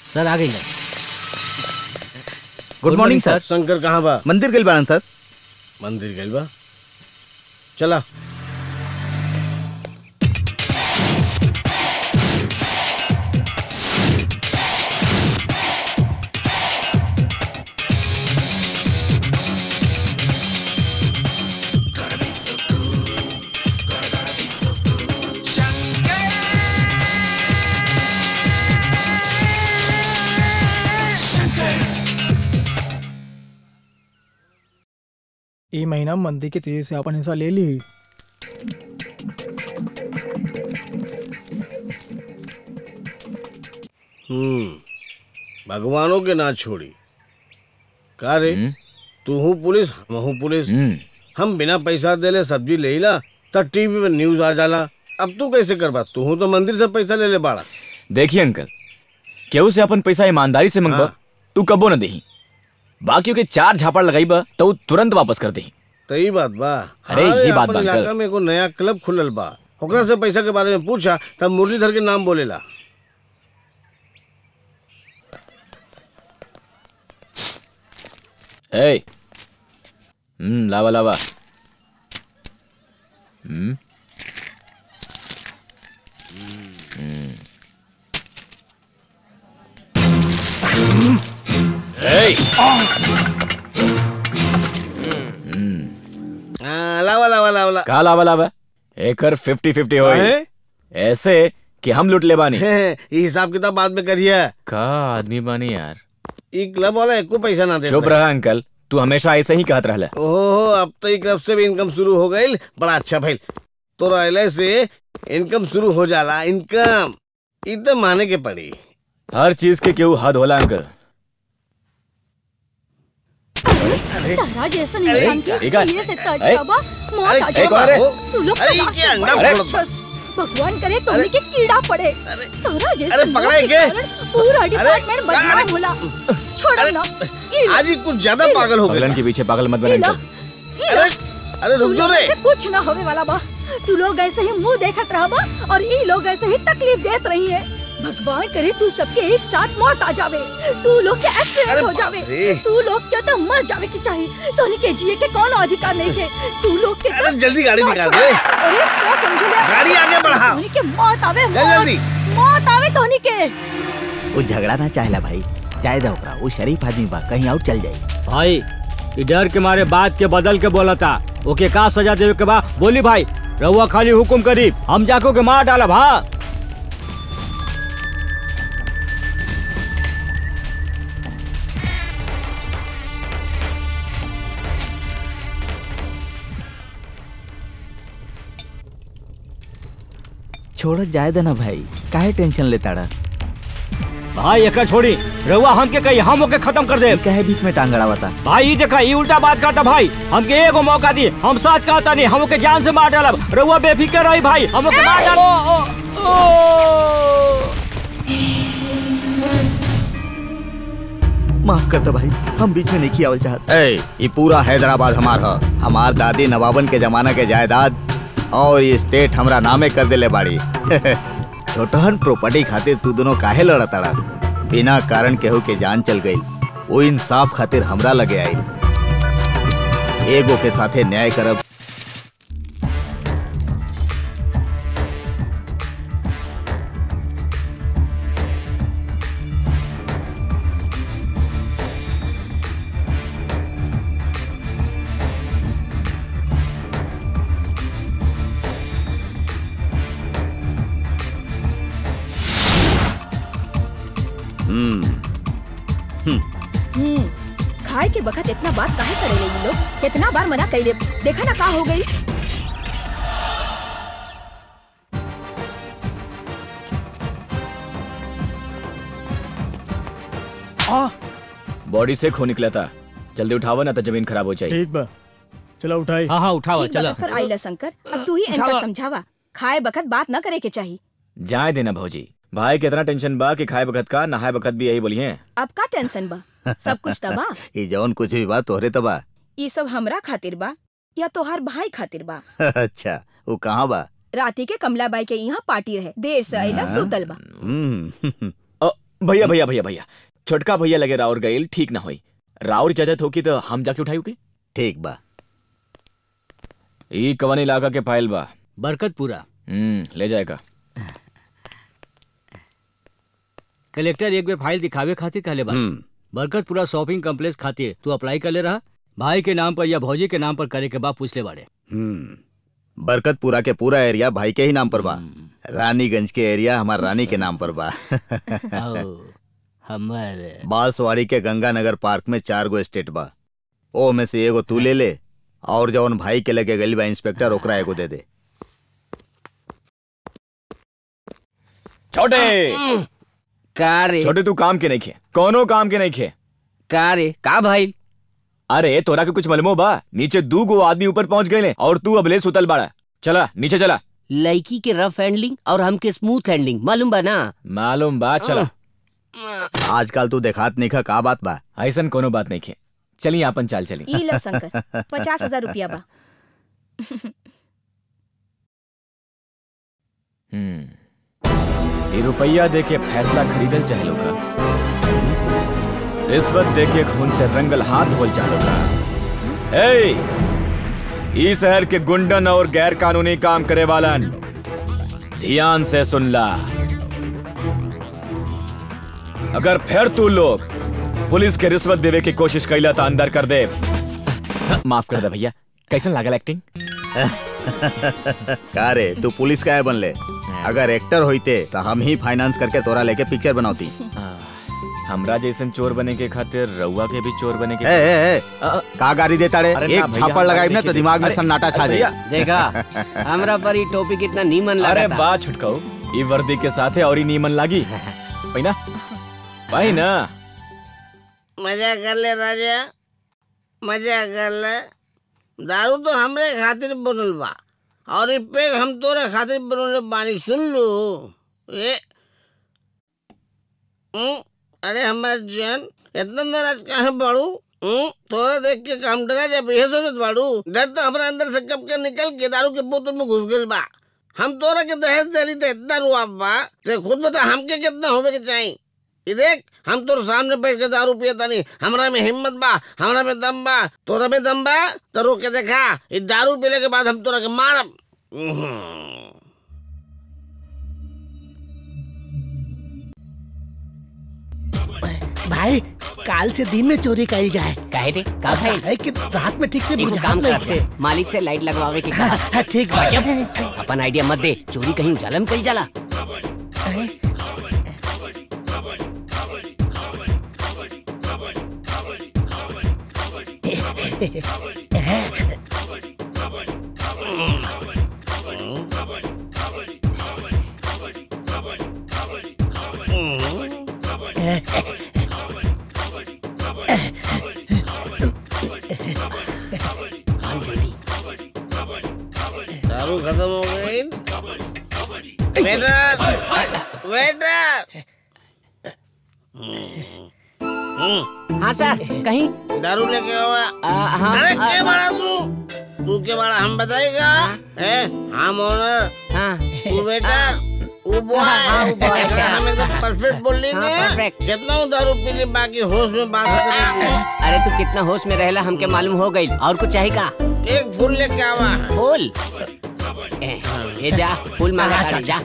सर आ गई good morning सर शंकर कहाँ बा मंदिर गइल बाड़न सर मंदिर गइल बा चला ई महीना मंदी के तेजी से अपन हिस्सा ले ली हम्म भगवानों के ना छोड़ी का रे तू हूँ पुलिस हम हूँ पुलिस हम बिना पैसा देले सब्जी ले ला तब टीवी पे न्यूज आ जाला अब तू कैसे करबा तू हूँ तो मंदिर से पैसा ले ले बाड़ा देखिए अंकल केहू से अपन पैसा ईमानदारी से मंगबा तू कबो न देही बाकियों के चार झापड़ लगाईबा तो ऊ तुरंत वापस कर देही तो ई बात बा अरे, हाँ, ये बात अपन बा, इलाका अंकल। में एगो नया क्लब खुलल बा ओकरा से पैसा के बारे में पूछा तब मुरलीधर के नाम बोलेला ए हम्म लावा लावा हम्म हम्म। ए हाँ, लावा लावा लावा ला का लावा लावा एकर फिफ्टी फिफ्टी हो हैं? ऐसे कि हम लुट ले बानी ये हिसाब किताब बाद में करिए का आदमी बानी यार ई क्लब वाला एको पैसा ना दे चुप रहा अंकल तू हमेशा ऐसे ही कहत रहला ओहो अब तो ई क्लब से भी इनकम शुरू हो गई बड़ा अच्छा भाई तो रहले से इनकम शुरू हो जाला इनकम ई तो माने के पड़ी हर चीज के केहू हद होला अंकल तारा जैसा इंसान के एक आ- चाहिए से तो अरे, अच्छा बा मौत अरे, आ एक जाए और है। तू लोग अरे, तलाक ये से अंडा बड़े फोड़- राक्षस। भगवान करे तो के कीड़ा पड़े तारा जैसा अरे, लोग पकड़े के के? कारण पूरा डिपार्टमेंट बदनाम होला छोड़ो ना ये लो, आज ही कुछ ज्यादा पागल हो गए पगलन के पीछे पागल मत बना ये लो, अंकल ये लो। अरे अरे रुक तू जो लोग रे से कुछ ना होने वाला बा तू लोग ऐसे ही मुंह देखत रहबा और ई लोग ऐसे ही तकलीफ देत रही है भगवान करे तू सबके एक साथ मौत आ जावे तू लोग के एक्सीडेंट अरे हो बाप जावे रे। तू लोग के तो मर जावे की चाहिए तोनी के जिए के कौन अधिकार नहीं है तू लोग के अरे तो- जल्दी गाड़ी ना निकाल छोड़ो। दे। अरे क्या समझ ले गाड़ी आगे बढ़ा। तोनी के मौत आवे चल मौत जल्दी। मौत आवे तोनी के वो झगड़ा ना चाहेला भाई जाए दो ओकरा वो शरीफ आदमी बा कहीं और चल जाई भाई ई डर के मारे बात के बदल के बोला था ओके का सजा देवे के बा बोली भाई रहुआ खाली हुकुम करी हम जाको के मार डालब हाँ छोड़ जाए देना भाई काहे टेंशन लेता रहा भाई एकरा छोड़ी रहुआ हमके कही हम ओके खत्म कर दे काहे बीच में टांग अड़ावता भाई ई देखा ई उल्टा बात करता भाई हमके एगो मौका दी हम सच कहता नहीं हम ओके जान से मार डालब रहुआ बेफिक्र रही भाई हम ओके मार डाल माफ कर दो भाई हम बीच में नहीं आवल चाहत ए ये पूरा हैदराबाद हमार ह हमार दादी नवाबन के जमाना के जायदाद और ये स्टेट हमरा नामे कर देले बाड़ी छोटहन प्रॉपर्टी खातिर तू दोनों काहे लड़ताड़ा बिना कारण केहू के जान चल गई वो इंसाफ खातिर हमरा लगे आई एगो के साथे न्याय करब हम्म हम्म खाए के बखत इतना बात काहे करे ये लोग कितना बार मना कइले देखा ना का हो गई आ बॉडी से खून निकला था जल्दी उठावा ना तो जमीन खराब हो जाएगी ठीक बा चलो उठाई हाँ हाँ उठाओ ठीक बा, पर आइला शंकर अब तू ही इनका समझावा खाए बखत बात न करे के चाहिए जाए देना भौजी भाई कितना टेंशन बा कि खाए बखत का नहाए बखत भी यही बोलिए अब का टेंशन बा सब कुछ तबा ये जौन कुछ भी बात तोहरे तबा ये सब हमरा खातिर बा या तोहार भाई खातिर बा अच्छा वो कहाँ बा राती के कमलाबाई के यहाँ पार्टी रहे देर से आइला हाँ। सुतल बा हम्म भैया भैया भैया भैया छोटका भैया लगे राउर गईल ठीक ना होई राउर इजाजत होकी तो हम जाके उठाई के ठीक बा ई कवन इलाका के फाइल बा बरकतपुरा हम्म ले जाएगा कलेक्टर एक बेर फाइल दिखावे खातिर कहले बा हम्म बरकतपुरा शॉपिंग कम्प्लेक्स खातिर तू अप्लाई कर ले रहा भाई के नाम पर या भौजी के नाम पर करे के बाद पूछ ले बाड़े हम्म बरकतपुरा के पूरा एरिया भाई के ही नाम पर बा रानीगंज के एरिया हमार रानी के नाम पर बा आओ, हमर बांसवाड़ी के गंगानगर पार्क में चार गो स्टेट बा ओ में से एगो तू ले ले और जौन भाई के लगे गली बा इंस्पेक्टर ओकरा एगो दे दे छोटे का रे छोटे तू काम के नहीं खे कोनो काम के नहीं खे का रे का भाई अरे तोरा के कुछ मलमो बा नीचे दू गो आदमी ऊपर पहुंच गए और तू अबले सुतल बाड़ा चला नीचे चला लड़की के रफ हैंडलिंग और हमके स्मूथ हैंडलिंग मालूम बा ना मालूम बा चला आजकल तू देखात नहीं खा का बात बा ऐसन कोनो बात नहीं खे चली आपन चाल चली ई लो शंकर पचास हजार रुपया बा हम्म ये रुपया देके फैसला खरीदल चाहे का रिश्वत देके खून से रंगल हाथ होल चाहे का ए ई शहर के गुंडन और गैर कानूनी काम करे वालन ध्यान से सुन ला अगर फिर तू लोग पुलिस के रिश्वत देवे की कोशिश कैला तो अंदर कर दे माफ कर दे भैया कैसन लागल एक्टिंग का रे तू पुलिस का है बन ले अगर एक्टर होइते तो हम ही फाइनेंस करके तोरा लेके पिक्चर बनाती हमरा जैसन चोर बने के खातिर रउआ के भी चोर बने के ए, ए, ए, अ- का गाड़ी देता रे अरे ना एक भैया, छापड़ लगाई ना देखिए, तो दिमाग में अरे, सन्नाटा छा अरे जाए भैया, देखा हमरा पर ये टोपी कितना नीमन अरे लगा बा छुटकाओ ई वर्दी के साथे और ही नीमन लागी पहिना पहिना मजा कर ले राजा मजा कर ले दारू तो हमरे खातिर बनल बा और ई पेग हम तोरे खातिर बनल बानी सुन लो ये हम्म, अरे हमार जान इतना नाराज काहे बाड़ू हम्म, तोरा देख के काम डरा जब ये सोचत बाड़ू डर तो हमारे अंदर से कब के निकल के दारू के बोतल में घुस गइल बा हम तोरा के दहेज दली तो इतना रुआ बा ते खुद बता हमके कितना होवे के चाहिए ये देख हम तोर सामने बैठ के दारू पिए तानी हमरा में हिम्मत बा हमरा में दम बा तोरा में दम बा तो रोक के देखा ये दारू पीले के बाद हम तोरा के मारब उहुं। भाई काल से दिन में चोरी करी जाए काहे रे का भाई है कि रात में ठीक से एगो बुझा काम नहीं कर थे मालिक से लाइट लगवावे के कहा हाँ, ठीक बा अपन आइडिया मत दे चोरी कहीं उजाला में करी जाला दारू खत्म हो गई वेटर वेटर हाँ सर कहीं दारू लेके आवा आ, हाँ अरे आ, के बड़ा तू तू के बड़ा हम बताएगा ए हम ओनर हाँ तू वेटर वो बॉय हाँ, वो boy, अगर हाँ। हम एकदम परफेक्ट बोल हाँ, लेंगे perfect। कितना हूँ दारू पी ली बाकी होश में बात करेंगे अरे तू कितना होश में रहेला हमके मालूम हो गई और कुछ चाहिए का एक फूल लेके आवा फूल ए, ये जा फूल मांगा तारी, जा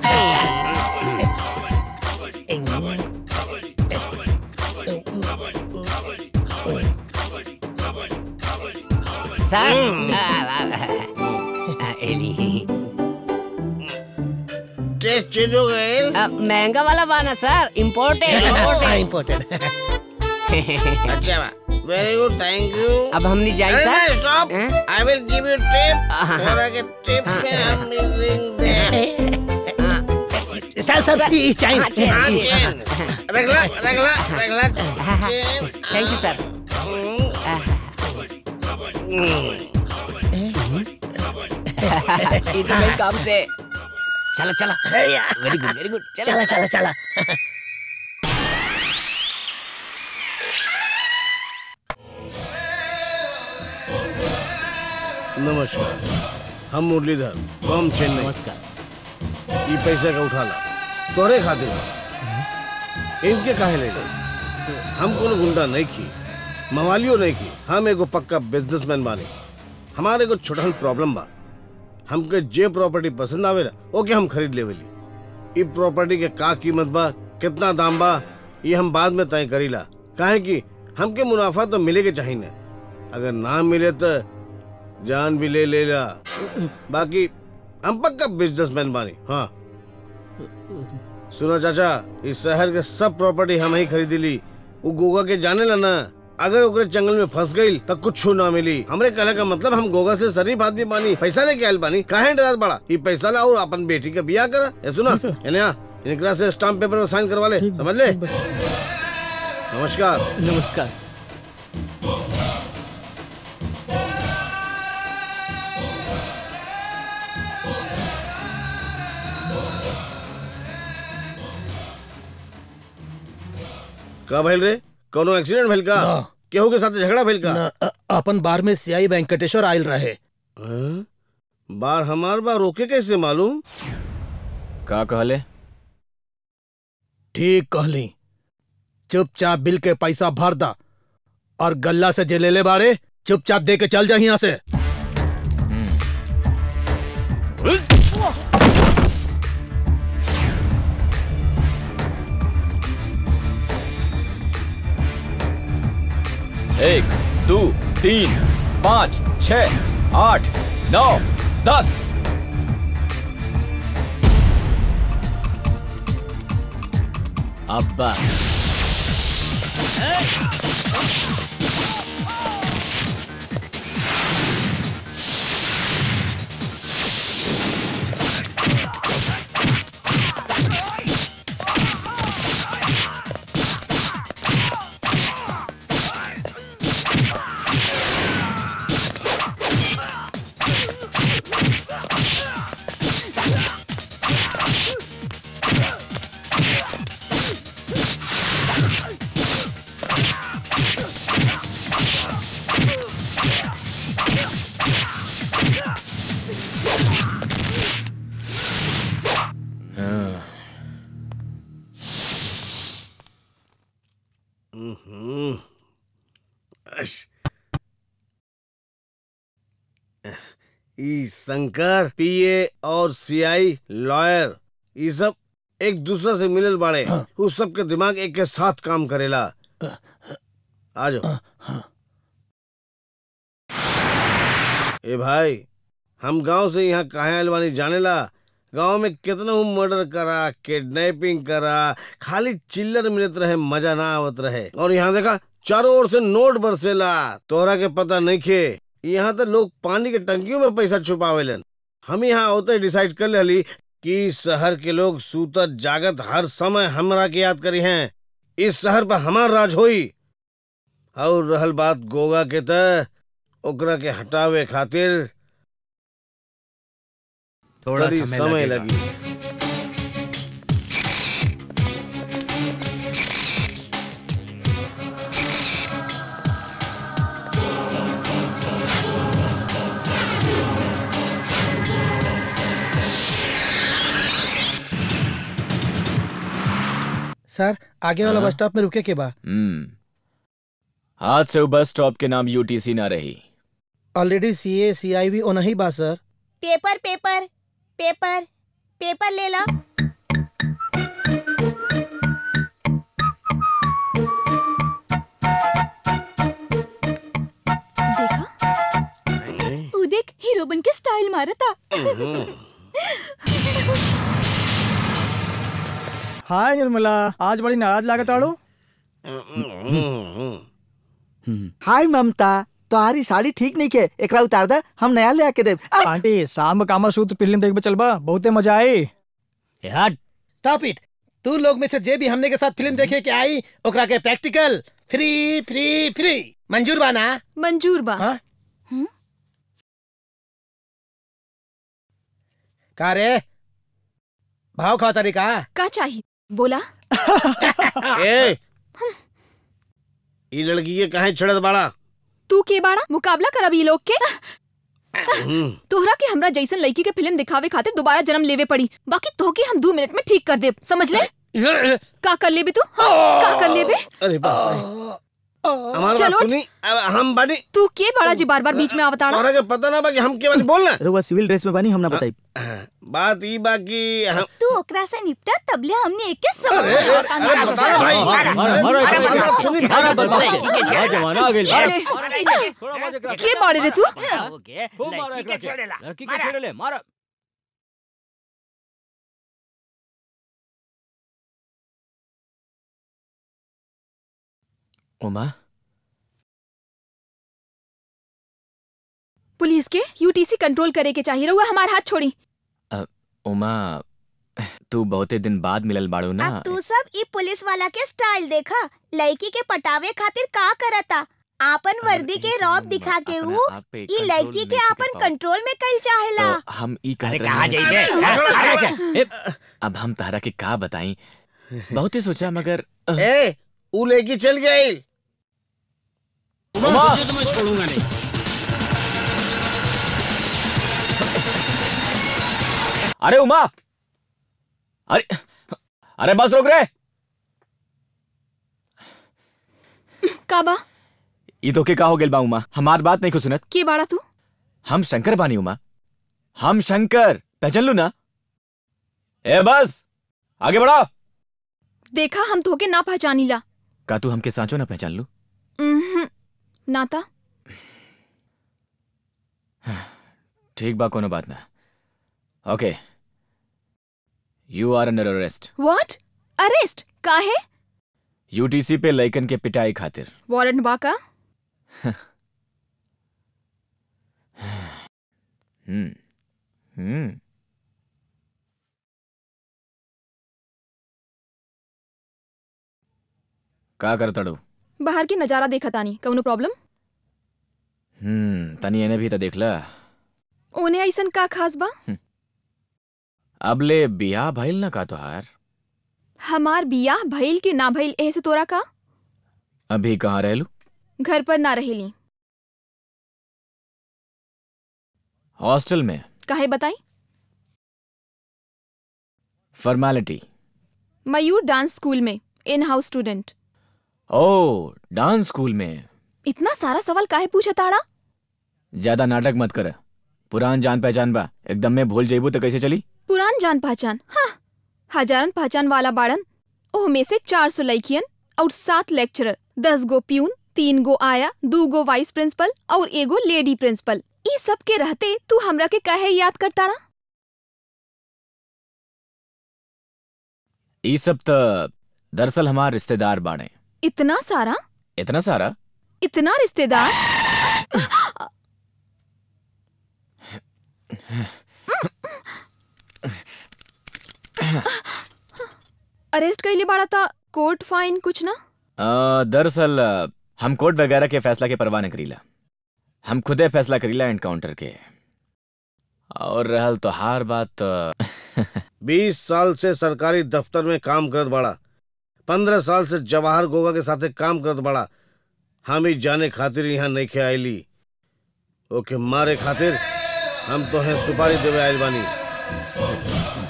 सर आ, आ, आ, एली। टेस्ट चेंज हो गए आ, महंगा वाला बाना सर इम्पोर्टेड इम्पोर्टेंट अच्छा बा वेरी गुड थैंक यू अब हम नहीं जाए सर स्टॉप हैं? I will give you tip हाँ। थोड़ा के टिप में हम रिंग दे सर सर प्लीज चाहिए हाँ, चेन, हाँ, चेन। चेन। रख ला रख ला रख ला चेन। थैंक यू सर ये तो मेरे काम से चला चला वेरी गुड वेरी गुड चला चला चला नमस्कार हम मुरलीधर बम चेन्नई नमस्कार ये पैसा का उठा ला तोरे खातिर बा। इनके काहे ले गए हम कोनो गुंडा नहीं की मवालियो नहीं की हम एगो पक्का बिजनेसमैन बानी हमारे को छोटा प्रॉब्लम बा हमके जे प्रॉपर्टी पसंद आवे ओके हम खरीद लेवेली ई प्रॉपर्टी के का कीमत बा कितना दाम बा ये हम बाद में तय करीला काहे कि हमके मुनाफा तो मिले के चाहिए ना अगर ना मिले तो जान भी ले लेला बाकी हम पक्का बिजनेसमैन बानी हाँ सुनो चाचा इस शहर के सब प्रॉपर्टी हम ही खरीदी ली वो गोगा के जाने ला ना अगर ओकरे जंगल में फंस गई तो कुछ ना मिली हमरे कहले का मतलब हम गोगा से शरीफ आदमी बानी पैसा लेके आयल बानी काहे डरत बड़ा ये पैसा ला और अपन बेटी का बियाह कर ए सुना इन्हें आ, इनकरा से स्टाम्प पेपर में साइन करवा ले समझ ले नमस्कार नमस्कार का भइल रे कोनो एक्सीडेंट भइल का ना। केहू के साथ झगड़ा भइल का न, अ- अपन बार में सियाई वेंकटेश्वर आयल रहे हाँ? बार हमार बार रोके कैसे मालूम का कहले ठीक कहली चुपचाप बिल के पैसा भर दा और गल्ला से जे ले ले बारे चुपचाप दे के चल जा यहाँ से एक दो तीन पाँच छ आठ नौ दस अब बस हम्म। अश। ई शंकर पीए और सीआई लॉयर ये सब एक दूसरे से मिलल बाड़े उस सब के दिमाग एक के साथ काम करेला आ जाओ ए भाई हम गांव से यहाँ काहे आइल बानी जानेला गांव में कितना मर्डर करा किडनैपिंग करा खाली चिल्लर मिलत रहे मजा ना आवत रहे और यहाँ देखा चारों ओर से नोट बरसेला तोहरा के पता नहीं खे यहाँ तो लोग पानी के टंकियों में पैसा छुपावेलन हम यहाँ होते डिसाइड कर लेली कि शहर के लोग सूतत जागत हर समय हमरा के याद करी हैं इस शहर पर हमार राज होई और रहल बात गोगा के त ओकरा के हटावे खातिर थोड़ा तनी समय, समय लगेगा। लगी सर आगे वाला हाँ? बस स्टॉप में रुके के बा हम्म आज से वो बस स्टॉप के नाम यूटीसी ना रही ऑलरेडी सी ए सी आई भी ओना ही बा sir paper paper paper paper ले ला देखा उ देख हीरो बन के स्टाइल मारता हाय निर्मला आज बड़ी नाराज लागत आड़ो हाय ममता तुम्हारी साड़ी ठीक नहीं के एकरा उतार दे हम नया ले आके देब आ, आंटी शाम कामर सूत्र फिल्म देखबे चलबा बहुते मजा आई यार स्टॉप इट तू लोग में से जे भी हमने के साथ फिल्म देखे के आई ओकरा के प्रैक्टिकल फ्री फ्री फ्री मंजूर बा ना मंजूर बा हाँ? का रे भाव खाओ तरीका का चाहिए बोला ए ई लड़की के काहे छड़त बाड़ा तू के बाड़ा मुकाबला करब ई लोग के तोहरा के हमरा जैसन लड़की के फिल्म दिखावे खातिर दोबारा जन्म लेवे पड़ी बाकी तोहके हम दो मिनट में ठीक कर देब समझ ले का कर लेबे तू हाँ? का कर लेबे अरे बाप रे हमारा चलो बात सुनी अब हम बानी तू के बड़ा जी बार बार बीच में आवताड़ा तोहरा के पता ना बा कि हम के बानी बोलना रउआ सिविल ड्रेस में बानी हम ना बताई बात ई बा कि हम तू ओकरा से निपटा तबले हमने एक के समझ अरे, अरे, अरे, बता ना भाई। मारो, मारो, मारो, अरे, मारो, अरे, मारो, सुनी, मारो, भाई, बदमाश भाई, के। भाई, आ जमाना आ गेल, मारो। के बाड़े रे तू खूब मारो एकरा के। लड़की के छेड़े ले मारो उमा पुलिस के यूटीसी कंट्रोल करे के चाहिए रहुआ हमार हाथ छोड़ी अ, उमा तू बहुते दिन बाद मिलल बाड़ू ना अब तू सब ई पुलिस वाला के स्टाइल देखा लड़की के पटावे खातिर का करता आपन वर्दी के रौब दिखा के अपने ऊ आप पे ई कंट्रोल लड़की नहीं के कर आपन पाओ। कंट्रोल में कल चाहेला तो हम ई कहत अरे कहाँ रहे जाइबे? अब हम तारा के का बताई बहुते सोचा मगर ए ऊ लेके चल गई तुझे तो मैं छोड़ूंगा नहीं अरे उमा अरे अरे बस रुक रे काबा ई तो के का हो गेल बा उमा हमार बात नहीं को सुनत के बाड़ा तू हम शंकर बानी उमा हम शंकर पहचान लू ना ए बस आगे बढ़ो देखा हम धोके ना पहचानीला का तू हमके सांचो ना पहचान लू उम्हूं, नाता ठीक बा कोनो बात ना okay you are under arrest what arrest का है यूटीसी पे लइकन के पिटाई खातिर वारंट बाका हम्म हम्म का करतड़ू बाहर के नजारा देखा तानी कौनो प्रॉब्लम हम्म तनी एने भी तो देखला ओने ऐसन का खास बा अबले बियाह भइल ना का तोहार हमार बियाह भइल के ना भइल एह से तोरा का अभी कहाँ रहलू घर पर ना रहेली हॉस्टल में काहे बताई फॉर्मेलिटी मयूर डांस स्कूल में इन हाउस स्टूडेंट ओ डांस स्कूल में इतना सारा सवाल काहे पूछा ताड़ा ज्यादा नाटक मत कर पुरान जान पहचान बा एकदम में भूल जेबू तो कैसे चली पुरान जान पहचान हाँ हजारन पहचान वाला बाड़न ओह में से चार सौ लड़कियन और सात लेक्चरर दस गो प्यून तीन गो आया दू गो वाइस प्रिंसिपल और एगो लेडी प्रिंसिपल ई सब के रहते तू हमरा के काहे याद करता ना ई सब तो दरअसल हमार रिश्तेदार बाड़े इतना सारा इतना सारा इतना रिश्तेदार अरेस्ट कैले बाड़ा था कोर्ट फाइन कुछ ना अ, दरअसल अ, हम कोर्ट वगैरह के फैसला के परवाह न करीला हम खुदे फैसला करीला एनकाउंटर के और रहल तो हार बात अ, बीस साल से सरकारी दफ्तर में काम करत बड़ा पंद्रह साल से जवाहर गोगा के साथे काम करत बड़ा हम ही जाने खातिर यहाँ नहीं खे आईली ओके मारे खातिर हम तो हैं सुपारी देवे आइल बानी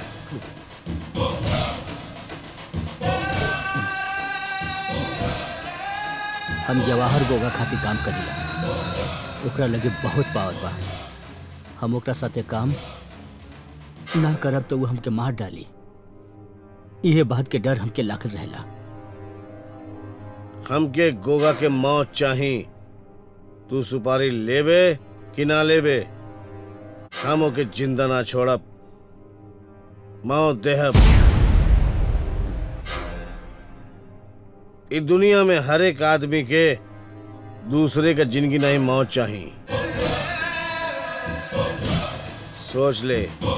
हम जवाहर गोगा खातिर काम करीला ओकरा लगे बहुत पावर बा हम ओकरा साथे काम ना करब तो वो हमके मार डाली इहे बात के डर हमके लागल रहेला हमके गोगा के मौत चाही तू सुपारी लेबे कि ना लेबे हम ओके जिंदा ना छोड़ब मौत देहब इस दुनिया में हर एक आदमी के दूसरे का जिंदगी नहीं मौत चाही सोच ले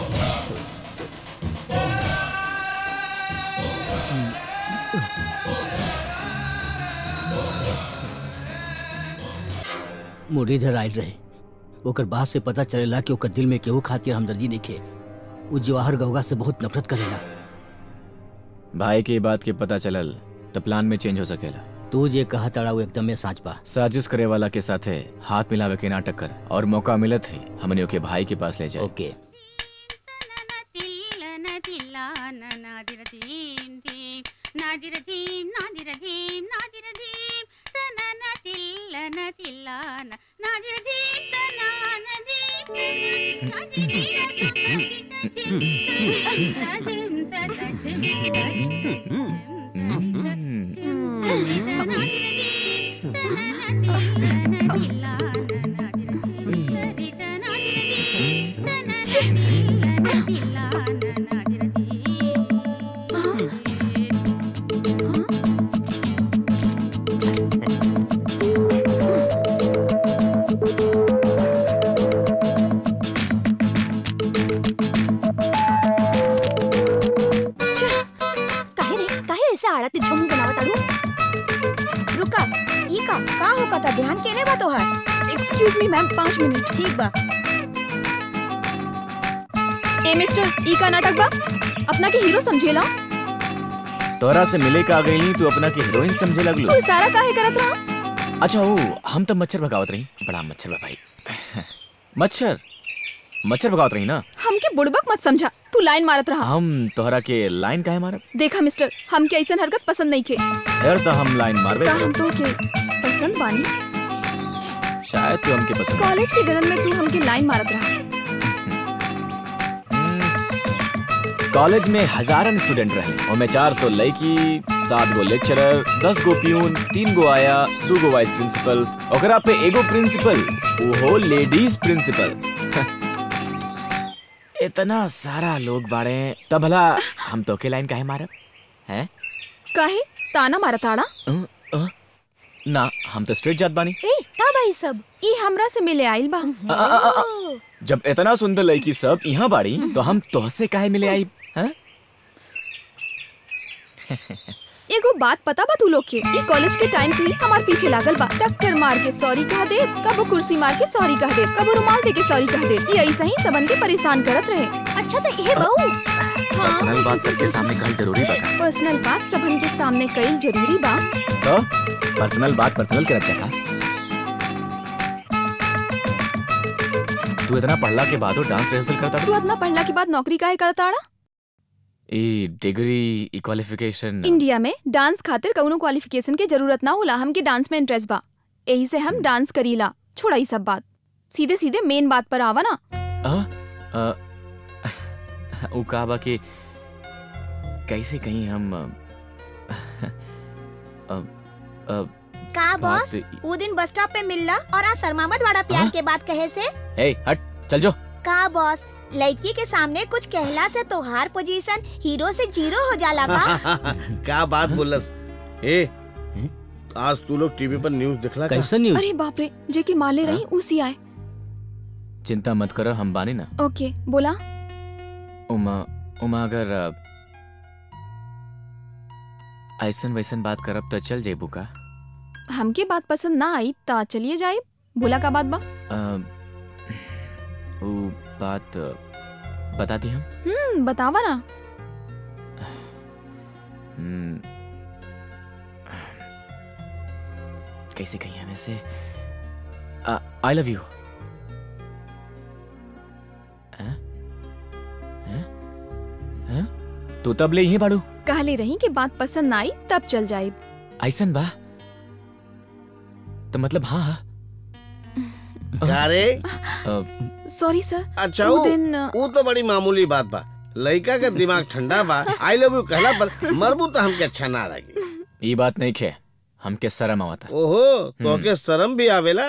मुरलीधर आयल रहे ओकर बात से पता चलेला कि ओकर दिल में केहू खातिर हमदर्दी नइखे वो जवाहर गौगा से बहुत नफरत करेला भाई की बात के पता चलल तो प्लान में चेंज हो सकेला तू जे कहा ताड़ा वो एकदम में साँच बा साजिश करे वाला के साथे हाथ मिलावे के नाटक कर और मौका मिलत ही हमने ओके भाई के पास ले जाए ओके తిల్లన తిల్లానన దిరతీం తీం నాదిర ధీం నాదిర ధీం నాదిర ధీం తనన తిల్లన తిల్లాన నాదిర ధీం తనాన ధీం నాదిర काहे रे काहे ऐसे आड़ा तिरछा मुंह बनावत आड़ू रुका ई का का होका था ध्यान केने बा तोहार एक्सक्यूज मी मैम पाँच मिनट ठीक बा ए मिस्टर ई का नाटक बा अपना के हीरो समझेला तोरा से मिले का गई तू अपना के हीरोइन समझे लगलो तू इशारा काहे करत रहा अच्छा ओ हम तब मच्छर भगावत रही बड़ा मच्छर बा भाई मच्छर मच्छर भगावत रही ना हमके बुड़बक मत समझा तू लाइन मारत रहा हम तोहरा के लाइन काहे मारब देखा मिस्टर हम के ऐसन हरकत पसंद नहीं के यार तो हम लाइन मारबे का करब। हम तो के पसंद बानी शायद तू हमके पसंद कॉलेज के गरन में तू हमके लाइन मारत रहा कॉलेज में हजारन स्टूडेंट रहे और मैं चार सौ लड़की सात गो लेक्चरर दस गो प्यून तीन गो आया दू गो वाइस प्रिंसिपल ओकरा पे एगो प्रिंसिपल वो लेडीज प्रिंसिपल इतना सारा लोग बाड़े तब भला हम तो के लाइन काहे मारब हैं काहे ताना मारत आड़ा अ, अ, ना हम तो स्ट्रेट जात बानी ए का भाई सब ई हमरा से मिले आइल बा अ, अ, अ, अ, जब इतना सुंदर लड़की सब यहाँ बाड़ी तो हम तोहसे काहे मिले आई हैं एगो बात पता बा तू लोग के ई कॉलेज के टाइम से ही हमार पीछे लागल बा टक्कर मार के सॉरी कह दे कबो कुर्सी मार के सॉरी कह दे कबो रुमाल दे के सॉरी कह दे ये ऐसा ही सबन के परेशान करत रहे अच्छा तो ये बहू हाँ पर्सनल बात सबके सामने कहल जरूरी बा का? पर्सनल बात सबन के सामने कईल जरूरी बा तो पर्सनल बात पर्सनल के रक्षा का तू इतना पढ़ला के बाद डांस रिहर्सल करता तू अपना पढ़ला के बाद नौकरी काहे करता आड़ा ई डिग्री ई क्वालिफिकेशन इंडिया में डांस खातिर कउनो क्वालिफिकेशन के जरूरत ना होला हमके डांस में इंटरेस्ट बा यही से हम डांस करीला छोड़ा ई सब बात सीधे सीधे मेन बात पर आवा ना आ, आ, उ का बा कि कैसे कहीं हम अ, अ, अ, का बॉस बात- वो दिन बस स्टॉप पे मिलला और आज शर्मामत वाला प्यार के बात कहे से ए हट चल जो का बॉस लड़की के सामने कुछ कहला से तोहार पोजीशन हीरो से जीरो हो जाला बा क्या बात बोलस ए आज तू लोग टीवी पर न्यूज दिखला का? अरे बाप रे जे के माले रही उसी आए चिंता मत करो हम बानी ना ओके बोला उमा उमा अगर अ, ऐसन वैसन बात करब तो चल जेबू का हमके बात पसंद ना आई ता चलिए जाए बोला का बात बा अ, उ बात अ, बता दी हम हम्म बतावा ना हम्म, कैसे कही हमें से आई लव यू तू तब ले ही बाड़ू कहले रही कि बात पसंद ना आई तब चल जाए ऐसन बा तो मतलब हाँ हाँ क्या रे अ, सॉरी सर अच्छा वो वो दिन अ, वो तो बड़ी मामूली बात बा लड़का का दिमाग ठंडा बा आई लव यू कहला पर मरबू तो हमके अच्छा ना लगी ये बात नहीं खे हमके शर्म आवता ओहो तो के शर्म भी आवेला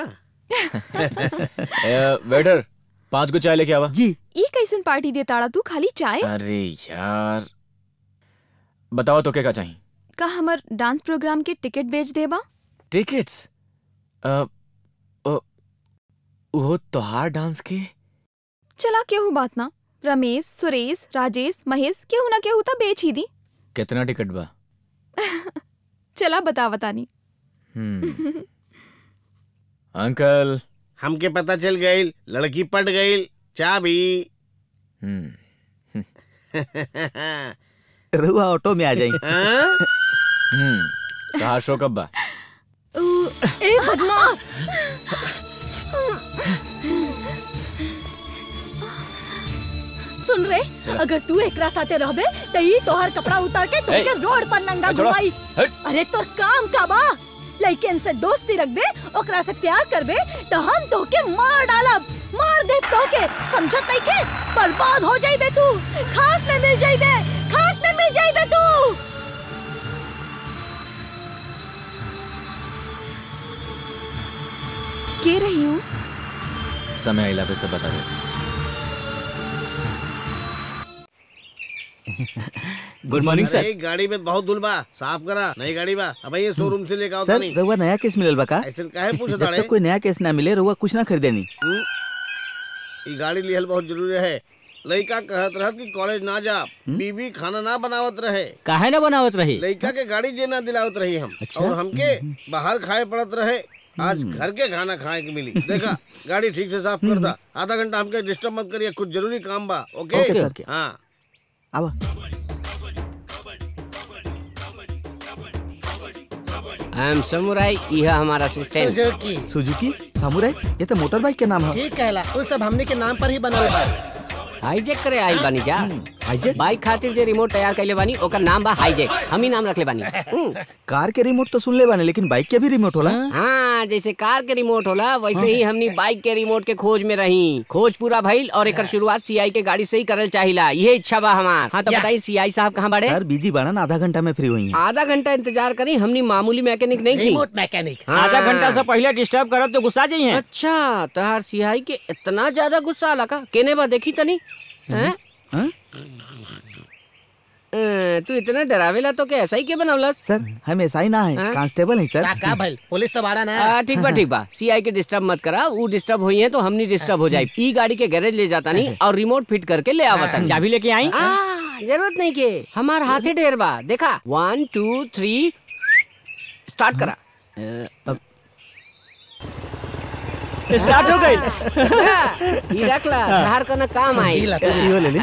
ए, वेटर पांच को चाय लेके आवा जी ई कैसन पार्टी दे ताड़ा तू खाली चाय अरे यार बताओ तो क्या का चाहिए का हमर डांस प्रोग्राम के टिकट बेच देबा टिकट्स अ, अ, वो तोहार डांस के चला केहू बात ना रमेश सुरेश राजेश महेश केहू ना केहू ता बेच ही दी कितना टिकट बा चला बता बतानी हम्म अंकल हमके पता चल गई लड़की पट गई चाबी हम्म रुआ ऑटो में आ जाएंगे हम्म कहा शो कब बा ए बदमाश सुन रे अगर तू एकरा साथे रहबे त ई तोहर कपड़ा उतार के तुमके ए, रोड पर नंगा ए, छोड़ो, घुमाई हट। अरे तोर काम का बा लइकन से दोस्ती रखबे ओकरा से प्यार करबे त हम तोके मार डालब मार दे तोके समझत नहीं के बर्बाद हो जाइबे तू खाक में मिल जाइबे खाक में मिल जाइबे तू के रही हूँ समय आइला पे सब बता दे गुड मॉर्निंग अरे गाड़ी में बहुत धूल बा साफ करा नई गाड़ी बा अब ये शोरूम से लेके आओ सर नहीं रउआ नया केस मिलल बा का ऐसे काहे पूछत जब ताड़े तक कोई नया केस ना मिले रउआ कुछ ना खरीदेनी हम्म? ई गाड़ी लिहल बहुत जरूरी है लड़का कहत रहत कि कॉलेज ना जा बीबी खाना ना बनावत रहे काहे ना बनावत रही लड़का के गाड़ी जे ना दिलावत रही हम अच्छा? और हमके बाहर खाए पड़त रहे आज घर के खाना खाए के मिली देखा गाड़ी ठीक से साफ कर दा आधा घंटा हमके डिस्टर्ब मत करिए कुछ जरूरी काम बा ओके ओके, सर। हाँ आवा आई एम समुराई यह हमारा असिस्टेंट सुजुकी सुजुकी सामुराई ये तो मोटर बाइक के नाम है ठीक कहला वो सब हमने के नाम पर ही बनल बा हाईजेक करे आई बानी जा हाईजेक बाइक खातिर जे रिमोट तैयार कैले बानी ओकर नाम बा हाईजेक हम ही नाम रखले बानी हम्म। कार के रिमोट तो सुन ले बाने लेकिन बाइक के भी रिमोट होला हाँ जैसे कार के रिमोट होला वैसे ही हमनी बाइक के रिमोट के खोज में रही खोज पूरा भइल और एकर शुरुआत सीआई के गाड़ी से ही करल चाहिला ये इच्छा बा हमार हाँ तो या। बताई सीआई साहब कहाँ बड़े सर बिजी बाड़न आधा घंटा में फ्री हुई हैं आधा घंटा इंतजार करी हमनी मामूली मैकेनिक नहीं थी रिमोट मैकेनिक हाँ। आधा घंटा से पहले डिस्टर्ब करब तो गुस्सा जाइए अच्छा तहार सिहाई के इतना ज्यादा गुस्सा आला का केने बा देखी तनी हैं हाँ? अ, तू इतना डरावेला तो के ऐसा ही के बनवलस सर हम ऐसा ही ना है हाँ? कांस्टेबल है का सर का भइल पुलिस तो बाड़ा ना आ, ठीक बा ठीक बा सीआई के डिस्टर्ब मत करा वो डिस्टर्ब हुई है तो हमनी डिस्टर्ब हो जाए ई गाड़ी के गैरेज ले जाता नहीं और रिमोट फिट करके ले आवता चाबी लेके आई आ, जरूरत नहीं के हमार हाथे ढेर बा देखा वन टू थ्री स्टार्ट करा अ, स्टार्ट हो गई ई रख ला धार करना काम आई ला, इहो ले ली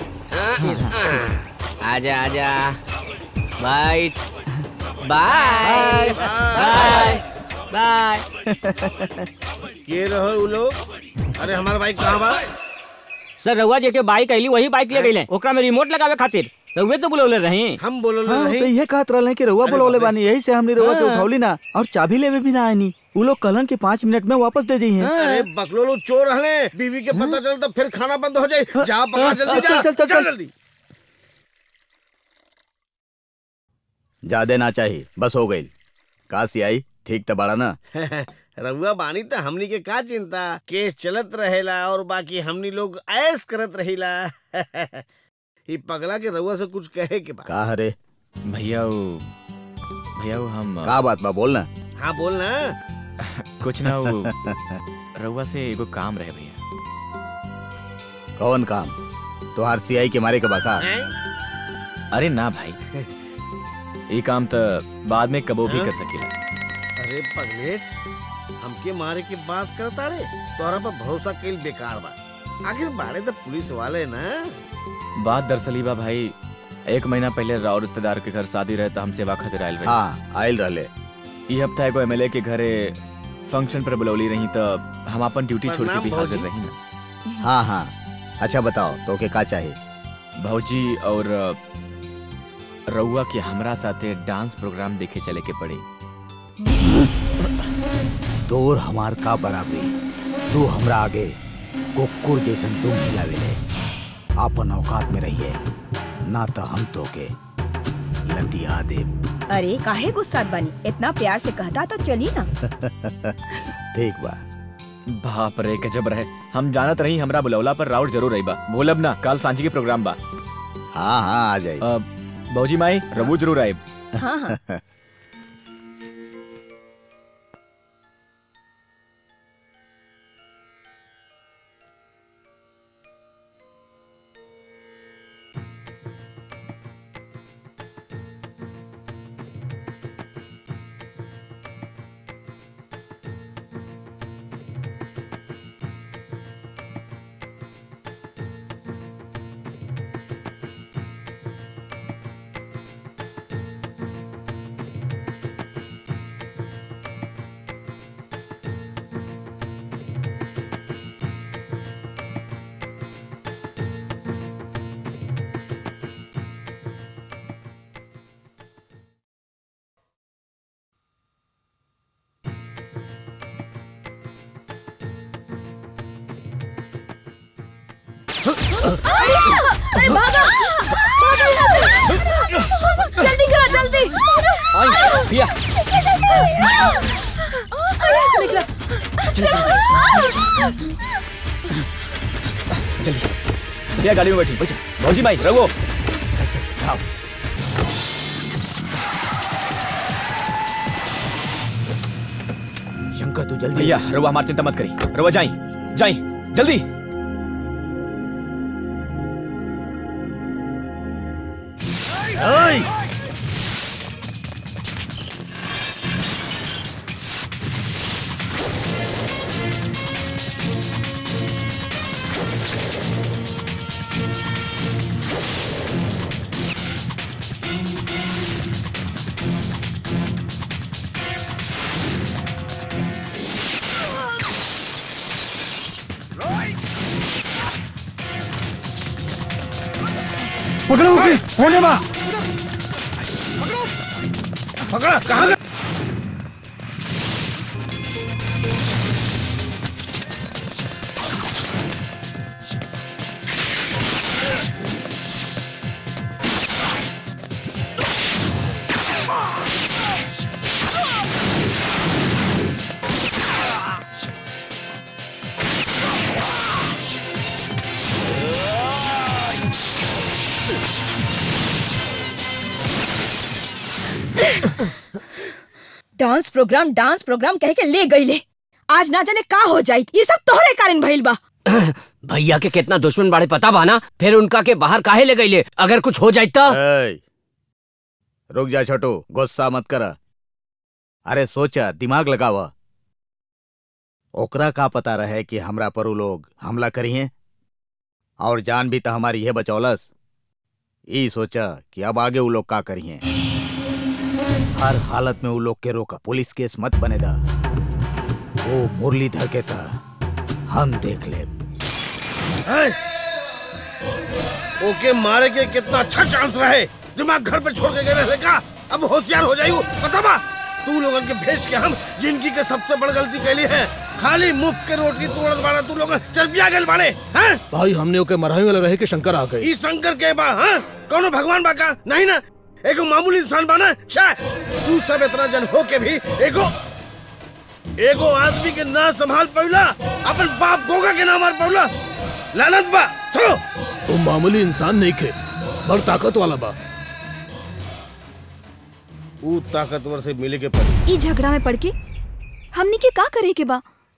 आजा आजा बाइट बाय बाय बाय के रहो उ लोग अरे हमारा बाइक कहाँ बा सर रउआ जे के बाइक आईली वही बाइक ले गईले ओकरा में रिमोट लगावे खातिर रउए तो बुलौले रही हम बोलल हाँ नहीं तो ये कहत रहले कि रउआ बोलौले बानी यही से हमने रउआ के उठौली ना और चाबी लेवे भी ना आनी उ लोग कहलन कि पाँच मिनट में वापस दे दी हैं अरे बकलो लोग चोर हले बीवी के पता चल तो फिर खाना बंद हो जाए जा पकड़ा जल्दी चल, जा चल, चल, चल चल। जल्दी ज्यादा ना चाहिए बस हो गई का सियाई ठीक तो बड़ा ना रउआ बानी तो हमनी के का चिंता केस चलत रहेला और बाकी हमनी लोग ऐस करत रहिला ई पगला के रउआ से कुछ कहे के बा का हरे भैया वो भैया वो हम का बात बा बोलना हाँ बोल ना कुछ ना वो रउआ से एगो काम रहे भैया कौन काम तोहार सियाई के मारे के बाका हैं? अरे ना भाई ये काम तो बाद में कबो भी हाँ? कर सकेला अरे पगले हमके मारे की बात करता रे तोहरा पर भरोसा कईल बेकार बा आखिर बाड़े तो पुलिस वाले ना बात दरअसल ही बा भाई एक महीना पहले राव रिश्तेदार के घर शादी रहे तो हम सेवा खातिर आयल रहे हाँ आयल रहले ई हफ्ता एगो एमएलए के घरे फंक्शन पर बुलौली रही तो हम अपन ड्यूटी छोड़ के प्रणाम भी हाजिर भौजी। रही ना हाँ हाँ अच्छा बताओ तो के का चाहिए भौजी और अ, रउआ के हमरा साथे डांस प्रोग्राम देखे चले के पड़े तोर हमार का बराबरी तू हमरा आगे कुकुर जैसन तुम हिलावेले आपन औकात में रहिए ना तो हम तो के लतिया दे अरे काहे गुस्सा बानी इतना प्यार से कहता तो चली ना ठीक बा बाप रे गजब रहे हम जानत रही हमरा बुलौला पर राउट जरूर रही बा बोलब ना काल सांझी के प्रोग्राम बा हाँ हाँ आ जाए अ, भौजी माई रबू जरूर आए हाँ हाँ अरे भागा भागा यहाँ से जल्दी करो जल्दी आई, भैया। अरे यहाँ से निकला जल्दी भैया गाड़ी में बैठी बैठो भौजी भाई रघु आओ शंकर तू जल्दी भैया रघु हमारी चिंता मत करी रघु जाई जाई जल्दी ओए पकड़ो उसे होने बा पकड़ा कहाँ गया? डांस प्रोग्राम डांस प्रोग्राम कह के ले गई ले आज ना जाने का हो जाई ये सब तोहरे कारण भइल बा भैया के कितना दुश्मन बाड़े पता बा ना फिर उनका के बाहर काहे ले गईले अगर कुछ हो जाए तो ए, रुक जा छोटू गुस्सा मत कर अरे सोचा दिमाग लगावा ओकरा का पता रहे कि हमरा पर उ लोग हमला करिए और जान भी तो हमारी ये बचौलस ई सोचा कि अब आगे उ लोग का करिए हर हालत में उ लोग के रोका पुलिस केस मत बने दा वो मुरलीधर के था हम देख ले हैं? ओके मारे के कितना अच्छा चांस रहे दिमाग घर पे छोड़ के गए रहे का अब होशियार हो जाइयो पता बा तू लोगन के भेज के हम जिंदगी के सबसे बड़ गलती कैली है खाली मुफ्त के रोटी तोड़त बाड़ा तू लोग चर्बिया गेल बाड़े हैं भाई हमने ओके मरही वाला रहे कि शंकर आ गए ई शंकर के बा हाँ कौनो भगवान बा का नहीं ना एगो मामूली इंसान बा ना छा तू सब इतना जन हो के भी एगो एगो आदमी के ना संभाल पौला अपन बाप गोगा के ना मार पौला लानत बा थो वो मामूली इंसान नहीं खे बड़ ताकत वाला बा ऊ ताकतवर से मिले के पड़ी ई झगड़ा में पड़ के हमनी के का करे के बा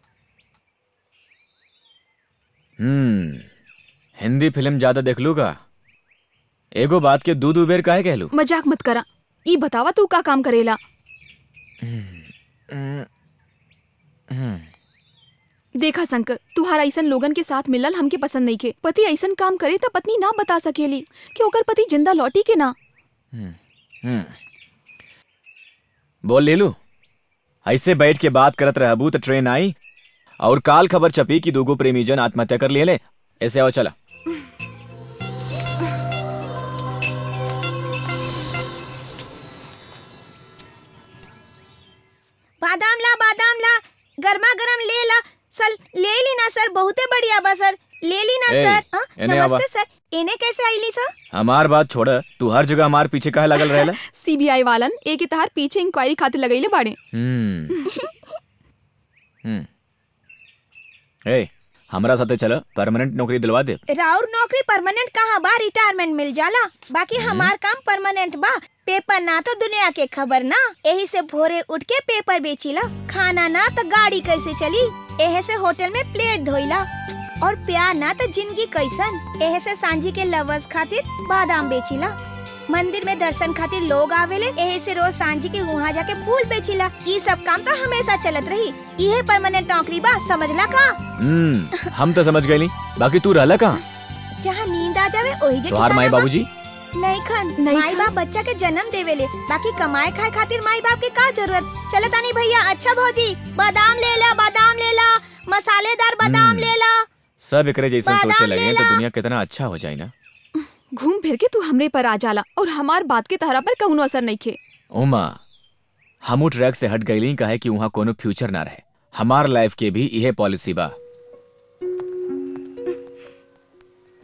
हम्म हिंदी फिल्म ज्यादा देख लूगा एगो बात के दू दू बेर काहे कहलू मजाक मत करा ई बतावा तू का काम करेला देखा शंकर तुहार ऐसन लोगन के साथ मिलल हमके पसंद नहीं के पति ऐसन काम करे त पत्नी ना बता सकेली कि ओकर पति जिंदा लौटी के ना हम्म बोल ले लू ऐसे बैठ के बात करत रहबू तो ट्रेन आई और काल खबर छपी कि दूगो प्रेमी जन आत्महत्या कर लिए ले ऐसे आओ चला बादाम ला बादाम ला गर्मा गरम ले ला सर ले ली ना सर बहुते बढ़िया बा सर ले ली ना ए, सर हाँ, एने आवा। नमस्ते सर इन्हें कैसे आईली सर हमार बात छोड़ तू हर जगह हमार पीछे काहे लगल रहेला सीबीआई वालन एक के तहार पीछे इंक्वायरी खातिर लगैले बाड़े हम्म हम्म ए हमरा साथे चल परमानेंट नौकरी दिलवा दे राउर नौकरी परमानेंट कहाँ बा रिटायरमेंट मिल जाला बाकी हमार काम परमानेंट बा पेपर ना तो दुनिया के खबर ना यही से भोरे उठ के पेपर बेचीला खाना ना तो गाड़ी कैसे चली यही से होटल में प्लेट धोइला और प्यार ना तो जिंदगी कैसन यही से सांझी के लवर्स खातिर बादाम बेचीला मंदिर में दर्शन खातिर लोग आवेले यही से रोज सांझी के वहाँ जाके फूल बेचीला ये सब काम तो हमेशा चलत रही ये परमानेंट नौकरी बा समझला का हम्म हम तो समझ गए बाकी तू रहला कहाँ जहाँ नींद आ जावे वही जे तोहार ठिकाना माई बा। बाबूजी नहीं खन माई बाप बच्चा के जन्म देवेले बाकी कमाए खाए खातिर माई बाप के का जरूरत चलो तानी भैया अच्छा भौजी बादाम ले ला बादाम ले ला मसालेदार बादाम ले ला सब एकरे जैसा बादाम सोचे लगे हैं तो लेला। दुनिया कितना अच्छा हो जाए ना घूम फिर के तू हमरे पर आ जाला और हमार बात के तहरा पर कौनो असर नहीं खे उमा हमू ट्रैक से हट गईली कहे कि वहाँ कोनो फ्यूचर ना रहे हमार लाइफ के भी यह पॉलिसी बा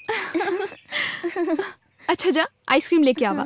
अच्छा जा आइसक्रीम लेके आवा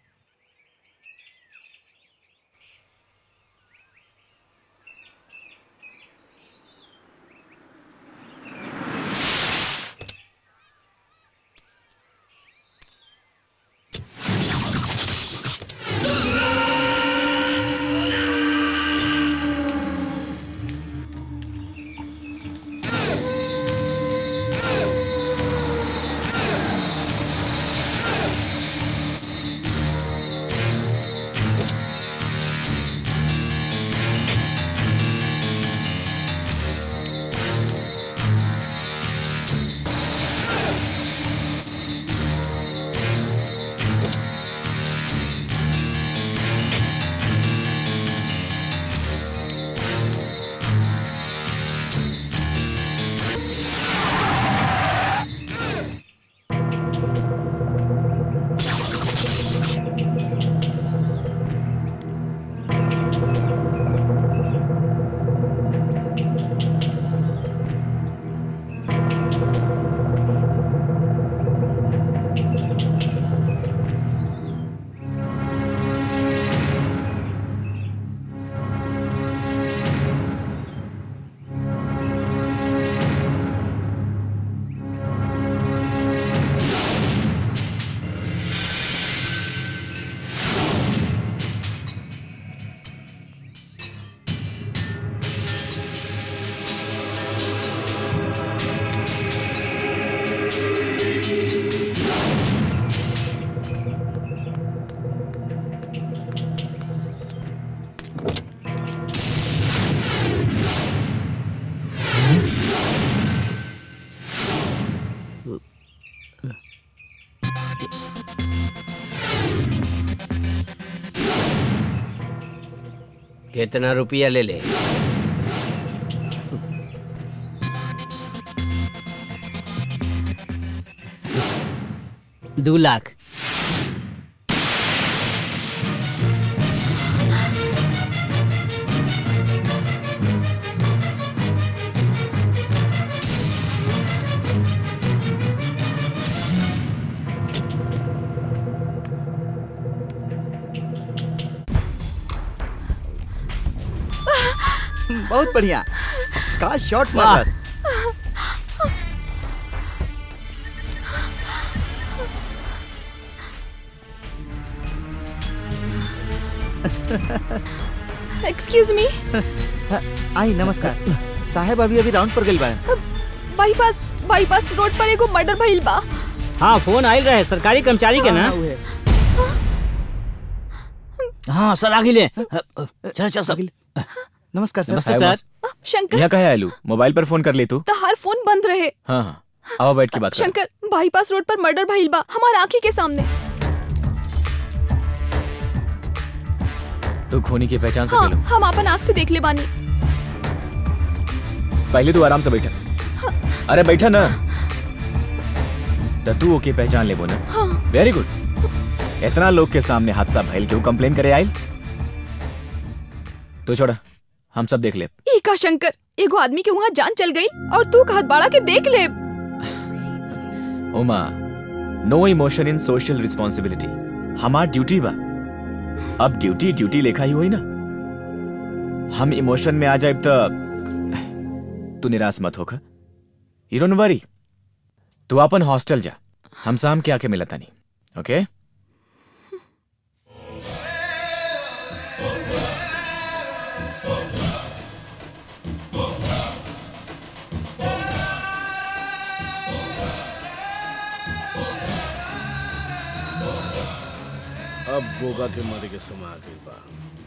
कितना रुपया ले ले दो लाख बहुत बढ़िया का शॉट वाह। मारस एक्सक्यूज मी आई नमस्कार साहेब अभी अभी राउंड पर गइल बा बाईपास बाईपास रोड पर एगो मर्डर भइल बा हाँ फोन आयल रहे सरकारी कर्मचारी के ना हाँ सर आगे ले चल चल सर नमस्कार नमस्ते सर शंकर यहाँ कहे आलू मोबाइल पर फोन कर ले तू तहार फोन बंद रहे हाँ हाँ आओ बैठ के बात कर शंकर बाईपास रोड पर मर्डर भइल बा हमार आंखी के सामने तू खूनी की पहचान से हाँ लो हम अपन आंख से देख ले बानी पहले तू आराम से बैठा अरे बैठा ना तो तू ओके पहचान ले वो ना हाँ वेरी गुड इतना लोग के सामने हादसा भइल क्यों कंप्लेन करे आयल तू छोड़ा हम सब देख ले ई का शंकर एगो आदमी के वहाँ जान चल गई और तू कहत बाड़ा के देख ले Uma no emotion in social responsibility हमार ड्यूटी बा अब ड्यूटी ड्यूटी लेखा ही होई ना हम इमोशन में आ जाए तो तू निराश मत होखा यू डोंट वरी तू अपन हॉस्टल जा हम शाम के आके मिलता नहीं ओके अब गोगा के मरे के समय आ गई बा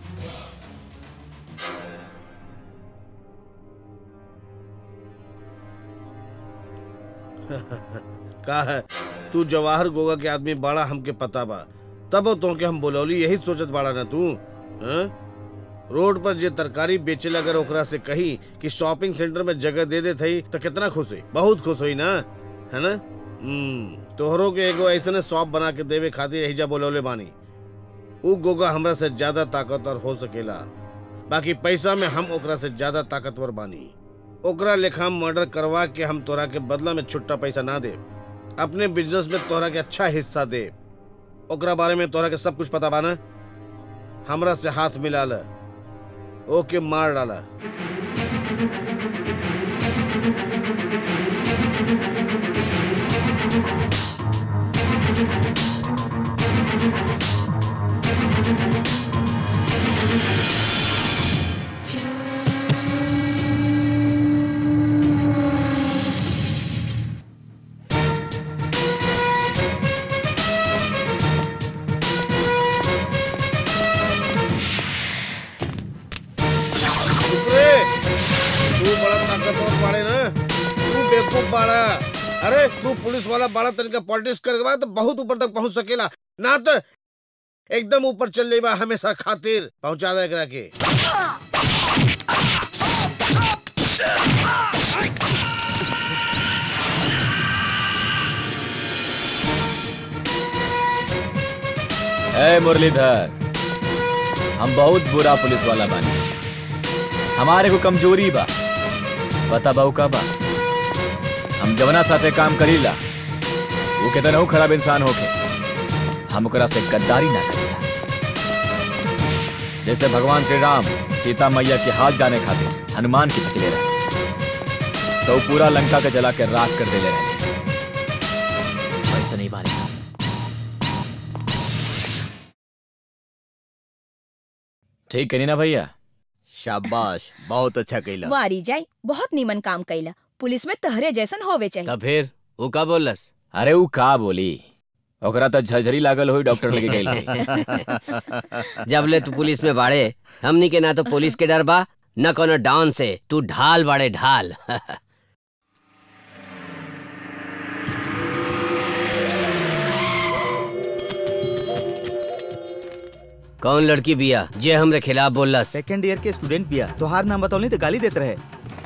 का है तू जवाहर गोगा के आदमी बड़ा हमके पता बा तब तो के हम बोलौली यही सोचत बाड़ा ना तू हैं? रोड पर जे तरकारी बेचे अगर ओकरा से कही कि शॉपिंग सेंटर में जगह दे दे थई तो कितना खुश हुई बहुत खुश हुई ना है ना हम्म तोहरों के एगो ऐसने शॉप बना के देवे खातिर यही जा बोलौले बानी उ गोगा हमरा से ज्यादा ताकतवर हो सकेला बाकी पैसा में हम ओकरा से ज्यादा ताकतवर बानी ओकरा लेखा मर्डर करवा के हम तोरा के बदला में छुट्टा पैसा ना दे अपने बिजनेस में तोहरा के अच्छा हिस्सा दे ओकरा बारे में तोहरा के सब कुछ पता बाना हमरा से हाथ मिला ल ओके मार डाला चुप रे तू बड़ा ताकतवर बाड़े ना तू बेवकूफ बाड़ा अरे तू पुलिस वाला बड़ा तरीका पॉलिटिक्स करके बाद तो बहुत ऊपर तक पहुंच सकेला ना तो एकदम ऊपर चल जाइबा हमेशा खातिर पहुंचा दे एकरा के ए मुरलीधर हम बहुत बुरा पुलिस वाला बानी हमारे को कमजोरी बा पता बाऊ का बा हम जवना साथे काम करीला वो कितना खराब इंसान होके हम ओकरा से गद्दारी ना करीला जैसे भगवान श्री राम सीता मैया के हाथ जाने खातिर हनुमान की बचले रहे तो वो पूरा लंका के जला के राख कर देले रहे वैसे नहीं बानी ठीक है नी ना भैया शाबाश बहुत अच्छा कैला वारी जाई बहुत नीमन काम कैला पुलिस में तहरे जैसन होवे चाहिए तब फिर वो का बोलस अरे वो का बोली ओकरा तो झरझरी लागल होई डॉक्टर लगे गई होई। जब ले तू पुलिस में बाड़े हमनी के ना तो पुलिस के डर बा न कोनो डाउन से तू ढाल बाड़े ढाल कौन लड़की बिया जे हमरे खिलाफ बोलस सेकंड ईयर के स्टूडेंट बिया तोहार नाम बतौली तो गाली देत रहे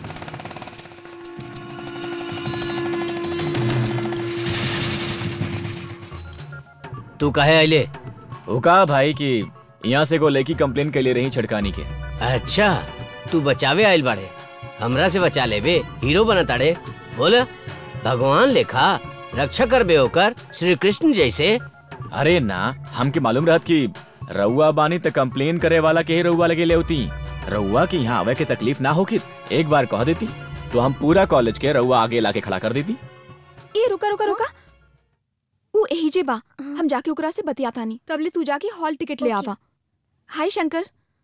तू कहे अले वो कहा भाई कि यहाँ से को लड़की कंप्लेन के लिए रही छिड़कानी के अच्छा तू बचावे आयल बाड़े हमरा से बचा लेबे हीरो बना ताड़े बोल भगवान लेखा रक्षा कर बे होकर श्री कृष्ण जैसे अरे ना हमके मालूम रहत कि रउआ बानी त कंप्लेन करे वाला के ही रउआ लगे ले होती रउआ की यहाँ आवे के तकलीफ ना होकी एक बार कह देती तो हम पूरा कॉलेज के रउआ आगे लाके खड़ा कर देती ए रुका रुका रुका ऊ एही जे बा हम जाके ओकरा से बतियातानी तबले तू जाके हॉल टिकट ले आवा हाय शंकर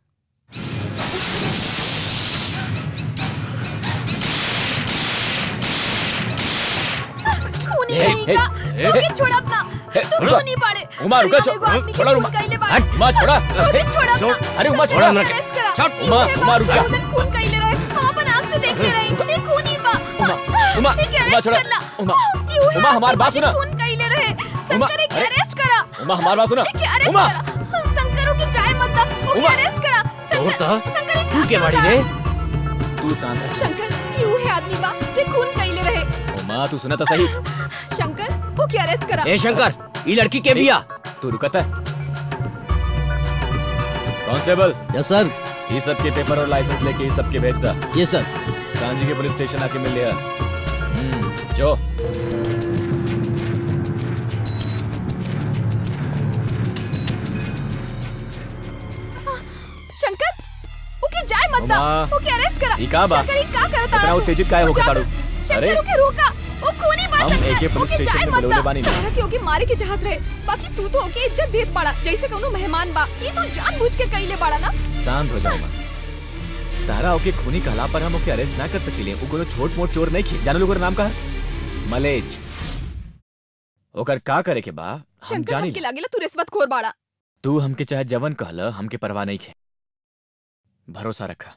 खूनी हे, नहीं हे, का हे, तू हे, के छोड़ अपना हे, तू रुका। खूनी पाड़े उमा, रुका, सरिया में एगो छो- आदमी के छोड़ा, खून उमा। कइले बाड़े। हट, उमा, छोड़ा। तू के छोड़ छोड़। अपना अरे, उमा, शंकर छोड़ा के हमरा। अरेस्ट करा। छोड़, ई उमा, के उमा, बाद रुक जा। चौदन खून कइले रहे हम अपन आंख से देख ले रहे ई खूनी बा उमा, ई के उमा, अरेस्ट छोड़ा। करला उमा, ई उहे उमा, हमार बात आदमी सुना। खून कइले रहे उमा, शंकर के अरे, अरेस्ट करा उमा हमार बात सुना के अरेस्ट उमा करा शंकरों की चाय मत दा ओके उमा। अरेस्ट करा और ता शंकर तू के बाड़ी रे तू शांत रह शंकर ई उहे आदमी बा जे खून कइले रहे उमा तू सुना तो सही शंकर ओके अरेस्ट करा ए शंकर ये लड़की के बिया तू रुकता कांस्टेबल यस सर ये सब के पेपर और लाइसेंस लेके ये सब के भेज दा ये सर सांझी के पुलिस स्टेशन आके मिल लिया हम्म, जो शंकर ओके जाय मत दा उमा, ओके अरेस्ट करा ई का बा? शंकर ई का करता इतना उत्तेजित काहे होके ताड़ू शंकर अरे ओके रोका ओ खूनी बा हम शंकर एके पुलिस ओके स्टेशन जाय में मत बुलौले दा बानी ना। तारा के ओके मारे के चाहत रहे बाकी तू तो ओके इज्जत देत पड़ा जैसे कोनो मेहमान बा ई तू जानबूझ के कइले बड़ा ना शांत हो जाओ मां तारा ओके खूनी कहला पर हम ओके अरेस्ट ना कर सकीले वो कोनो छोट मोट चोर नहीं खी जानो लोग नाम का मलेज ओकर का करे के बा हम शंकर जानी हमके लागेला तू रिश्वत खोर बाड़ा तू हमके चाहे जवन कहला हमके परवाह नहीं खे भरोसा रखा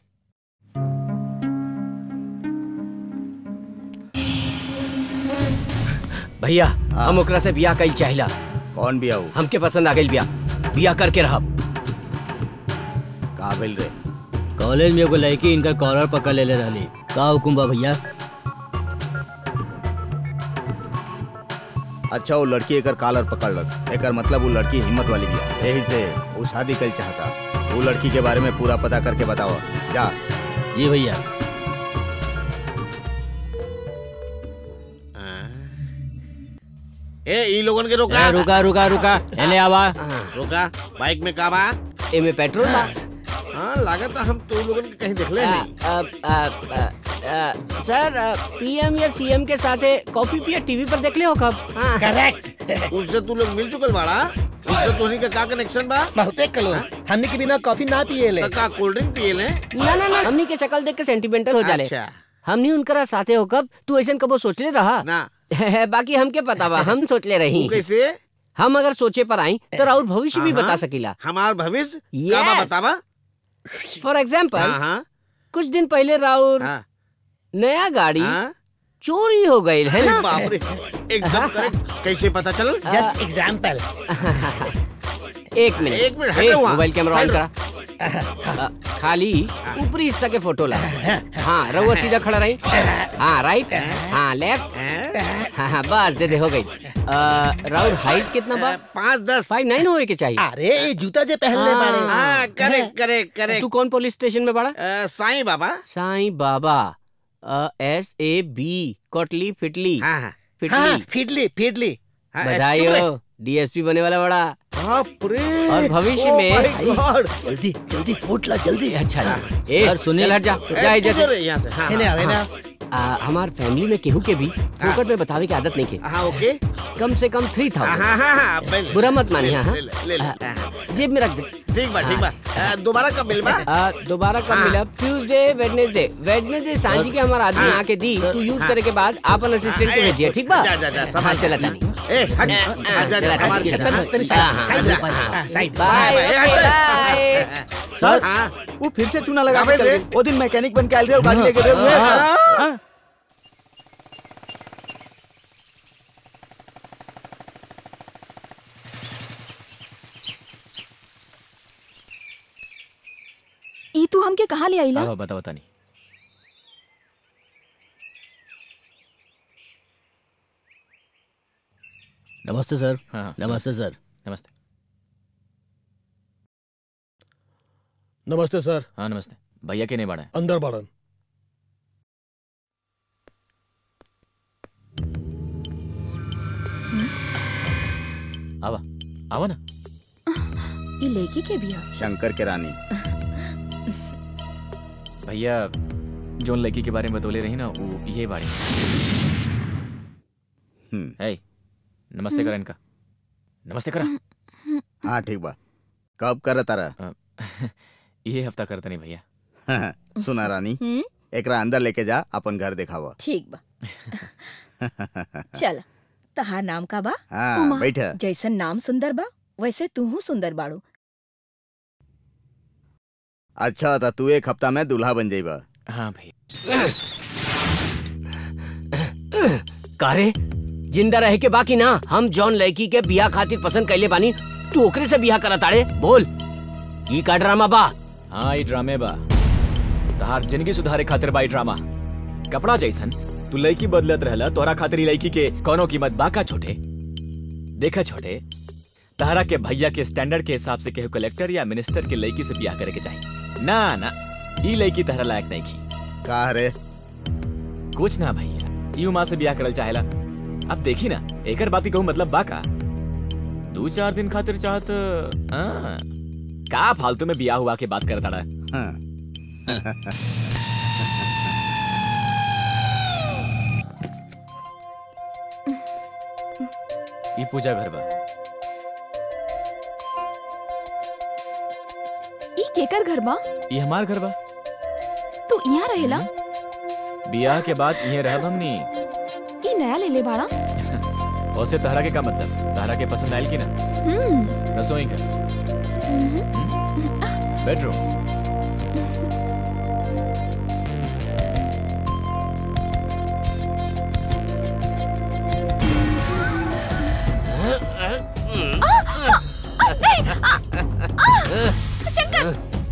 भैया हम ओकरा से बिया कइल चाहिला कौन बिया वो हमके पसंद आ गइल बिया बिया करके रहब काबिल रे कॉलेज में एगो लड़की इनकर कॉलर पकड़ लेले रहली का हुकुम बा भैया अच्छा वो लड़की एकर कालर पकड़ लस एकर मतलब वो लड़की हिम्मत वाली बिया यही से वो शादी कर चाहता वो लड़की के बारे में पूरा पता करके बताओ जा जी भैया ए ई लोगन के रोका ए, रुका रुका रुका एने आवा रोका बाइक में का बा एमे पेट्रोल बा हाँ लागत हम तू लोगन के कहीं देखले आ, नहीं आ, आ, आ, आ, सर पीएम या सीएम के साथ कॉफी पिया टीवी पर देख ले हो कब हाँ। करेक्ट उनसे तू लोग मिल चुकल बाड़ा उनसे तोहनी का का कनेक्शन बा बहुते क्लोज हमने के बिना कॉफी ना पिए ले का कोल्ड ड्रिंक पिए ले ना ना ना हमनी के शक्ल देख के सेंटिमेंटल हो जाले अच्छा। हमनी उनकरा साथे हो कब तू ऐसा कबो सोचले रहा ना बाकी हमके पता बा हम सोचले रही तू कैसे हम अगर सोचे पर आई तो राउर भविष्य भी हाँ, बता सकीला हमार भविष्य का बा Yes. बतावा फॉर एग्जाम्पल हाँ, हाँ। कुछ दिन पहले राउर नया गाड़ी चोरी हो गई है अरे ना बाप रे एकदम करेक्ट कैसे पता चल Just एग्जाम्पल एक मिनट एक मिनट, ए, हटो वहाँ। मोबाइल कैमरा ऑन साइड करा अ, खाली ऊपरी हिस्सा के फोटो ला हाँ रहुआ सीधा खड़ा रही हाँ राइट हाँ लेफ्ट हाँ हाँ बस दे दे हो गई अ, राउर हाइट कितना बा पाँच दस फाइव नाइन होए के चाहिए अरे ये जूता जे पहनले बाड़े हाँ करेक्ट करेक्ट करेक्ट तू कौन पुलिस स्टेशन में बड़ा साईं बाबा साईं बाबा एस ए बी कोटली फिटली हाँ, फिटली फिडली फिडली बधाई हो डीएसपी बने वाला बड़ा बाप रे और भविष्य Oh में my God. जल्दी जल्दी फूट ला जल्दी अच्छा अच्छा ए सर, सुनिए। चल हट जा ए, जा तू जैसे जो रे यहाँ से, हाँ, हेने हाँ, आओ, हेने आ, हमार फैमिली में केहू के भी फोकट में बतावे की आदत नहीं के हाँ ओके कम से कम थ्री हाँ थाउजेंड हाँ हाँ हाँ ले ले, बुरा मत मानिए ले, हाँ ले, ले, ले, ले, आ, हाँ, जेब में रख दे ठीक बा ठीक बा आ, दोबारा कब मिलबा आ, दोबारा कब हाँ। मिलब ट्यूसडे वेडनेसडे वेडनेसडे सांझी के हमारा आदमी हाँ। आके दी सर, तू यूज हाँ। करे के बाद आपन असिस्टेंट को हाँ, भेज दिया ठीक बा जा, जा, जा, हाँ संभाल। चला तानी ए हट हट जा जा संभाल के जा, हाँ, तेरी हाँ, साइड हाँ, साइड जा, ऊपर, हाँ, हाँ, side bye bye, okay bye. Bye sir हाँ। वो फिर से चूना लगा अबे के रे। चल गए। वो दिन मैकेनिक बन के आयल रहे वो गाड़ी लेके रहे हुए हैं, सर। हाँ। हाँ। ई तू हमके कहाँ ले आईला हाँ बता बता नहीं नमस्ते सर हाँ हाँ, नमस्ते सर नमस्ते नमस्ते सर हाँ नमस्ते भैया के नहीं बाड़ा है अंदर बाड़न आवा आवा ना ई लेकी के बिया शंकर के रानी भैया जोन लड़की के बारे में बतौले रही ना वो ये बाड़ी है नमस्ते करा इनका नमस्ते करा हाँ ठीक बा कब कर तारा ये हफ्ता करता नहीं भैया सुना रानी हम्म एकरा अंदर लेके जा अपन घर दिखावा ठीक बा चल तहार नाम का बा हाँ, उमा, बैठ। जैसन नाम सुंदर बा वैसे तूहू सुंदर बाड़ू अच्छा था तू एक हफ्ता में दूल्हा बन जाइबा हाँ भैया कारे जिंदा रहे के बाकी ना हम जॉन लड़की के बिया खातिर पसंद कैले बानी तू ओकरे से बिया करा ताड़े बोल ई का ड्रामा बा हाँ ये ड्रामे बा तहार जिंदगी सुधारे खातिर बा ई ड्रामा कपड़ा जैसन तू लड़की बदलत रहला तोहरा खातिर ई लड़की के कोनो कीमत बाका छोटे देखा छोटे तहरा के भैया के स्टैंडर्ड के हिसाब से केहू कलेक्टर या मिनिस्टर के लड़की से बियाह करे के चाहिए ना ना ई लड़की तहरा लायक नहीं की का रे कुछ ना भैया ई उमा से बियाह करल चाहेला अब देखी ना एकर बात कहूँ मतलब बाका दो चार दिन खातिर चाहत हाँ, का फालतू में बियाह हुआ के बात करता रहा हाँ। ई पूजा घर बा ई केकर घर बा ई हमार घर बा तू यहाँ रहेला बियाह के बाद ये रहब हमनी ई नया ले ले बाड़ा ओसे तहरा के का मतलब तहरा के पसंद आयल की ना हम्म रसोई घर बेडरूम शंकर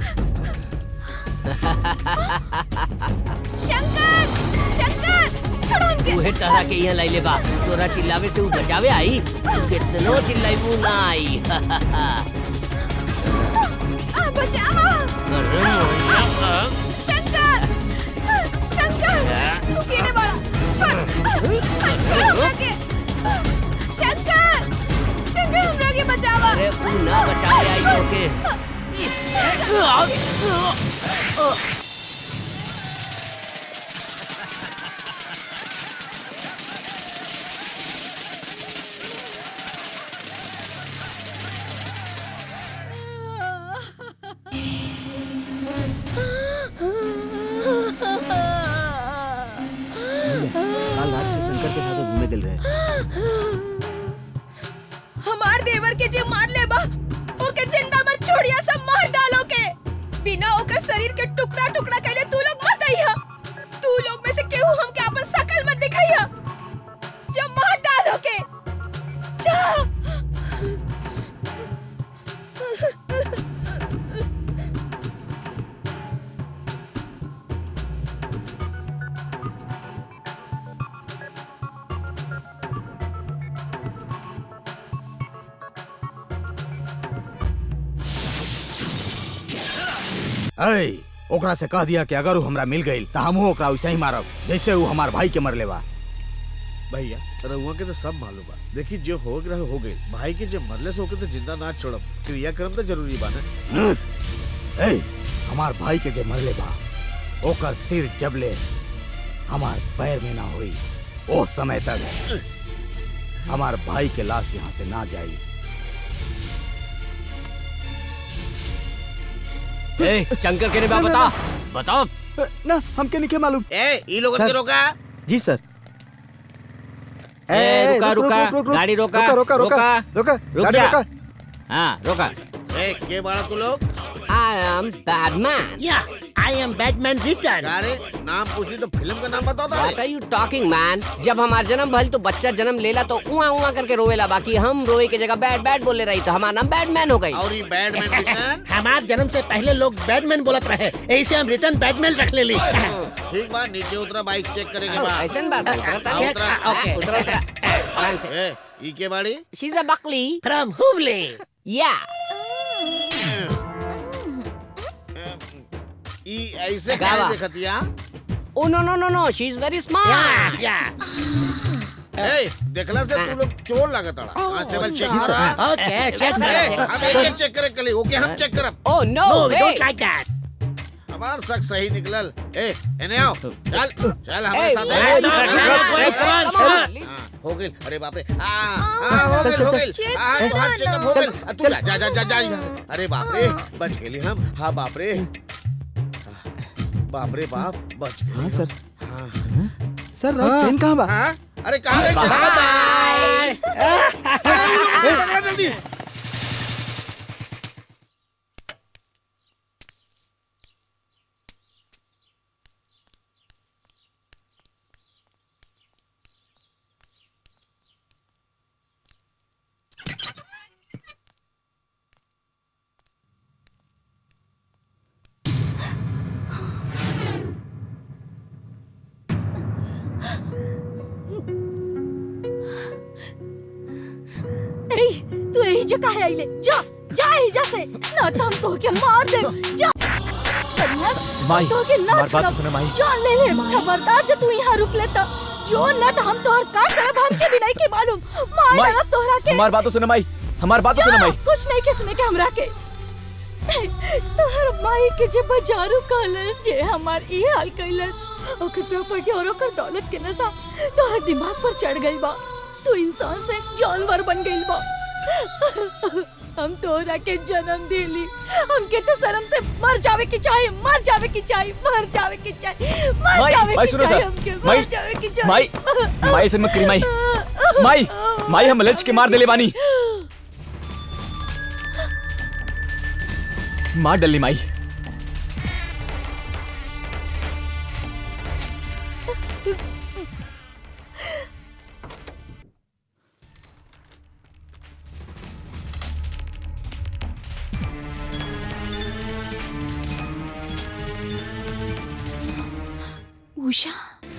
शंकर शंकर छोड़ो हमके उहे तरह के यहाँ लाइले बा तोरा चिल्लावे से उ बचावे आई तू कितनो चिल्लाइबू ना आई आ बचाओ शंकर शंकर तू केने बाड़ा छोड़ छोड़ हमरा के शंकर के काल रात से शंकर के साथ घूमे दिल रहे हमार देवर के जे मार ले बा ओके जिंदा मत छोड़िया सब मार डालो के बिना ओकर शरीर के टुकड़ा टुकड़ा कैले तू लोग मत आइया तू लोग में से केहू हमके अपन शकल मत दिखाइया जब मार डालो के जा ऐ ओकरा से कह दिया कि अगर वो हमरा मिल गई तो हमहू ओकरा वैसे ही मारब जैसे वो हमार भाई के मरले बा भैया रउआ के तो सब मालूम बा देखी जो हो गया हो गई भाई के जब मरले से होके तो जिंदा ना छोड़ब क्रियाक्रम तो जरूरी बा ना हम्म। ऐ हमार भाई के जे मरले बा ओकर सिर जबले हमार पैर में ना होई ओ समय तक हमार भाई के लाश यहाँ से ना जाई ए शंकर के ने बा बता बताओ ना हमके नहीं मालूम ए ई लोगन के सर। रोका जी सर ए, रुका, रुका, गाड़ी रोका, रोका रोका रोका, रोका रुक गाड़ी जा। रोका हाँ रोका ए के बाड़ा तू लोग आई एम बैटमैन या आई एम बैटमैन रिटर्न अरे नाम पूछी तो फिल्म का नाम बताओ What are you talking, man? जब हमार जन्म भइल तो बच्चा जन्म लेला तो उआ उआ करके रोवेला बाकी हम रोवे के जगह बैट बैट बोले रही तो हमारा नाम बैटमैन हो गई और ये बैटमैन रिटर्न हमार जन्म से पहले लोग बैटमैन बोलत रहे ऐसे हम रिटर्न बैटमैन रख ले ली ठीक बा नीचे उतरा बाइक चेक करेंगे बा ऐसन बात है, उतरा था। हाँ, उतरा ओके। उतरा उतरा आराम से ए ई के बाड़ी She's a buckly. From Hubli Yeah. ई ऐसे गावा। क्या देखतिया Oh no no no no. She's very smart. या ए देखला से तू लोग चोर लागत अड़ा कांस्टेबल चेक करा ओके चेक ए, करो हम एक चेक करे कली ओके हम चेक करब Oh no. No we hey. Don't like that हमार शक सही निकलल ए एने आओ चल चल हमारे Hey, साथ hey, A. no, no, no, hey, come on, come on. हाँ, हो गेल अरे बाप रे आ आ हो गेल हो गेल चेक आ करा तोहार चेकअप ना। हो गेल आ, तू जा जा जा जा जा यहाँ से। अरे बाप रे बच गेली हम हाँ बाप रे बाप रे बाप बच हाँ गेली सर हाँ सर राउत ट्रेन कहाँ बा हाँ अरे कहाँ गई चल? अरे ये लोग को पकड़ा जल्दी ए, तू यही जगह है आइले जा जा एहिजा से ना तो हम तोहके मार दे जा कन्यास, हम माई, तोहके ना हमार बात छोड़ब। तो सुने, माई। जान ले ले खबरदार जो तू यहाँ रुक ले तो जो न तो हम तोहर का करब हमके भी नहीं के मालूम मार माई, डालब तोहरा के हमार बात तो सुने माई हमार बात तो जा, सुने माई कुछ नहीं के सुने के हमरा के तोहर माई के जे बजारू कहलस जे हमार ई हाल कैलस ओकर प्रॉपर्टी और ओकर दौलत के नशा तोहर दिमाग पर चढ़ गई बा तू इंसान से जानवर बन गई बा हम तोहरा के जन्म दिली हमके तो शर्म से मर जावे की चाहे मर जावे की चाहे मर जावे की चाहे मर माई, जावे माई की सुनो चाहे था। हमके माई, मर जावे की चाहे माई माई से मत करी माई माई माई हम लच के मार देले बानी मार डली माई उषा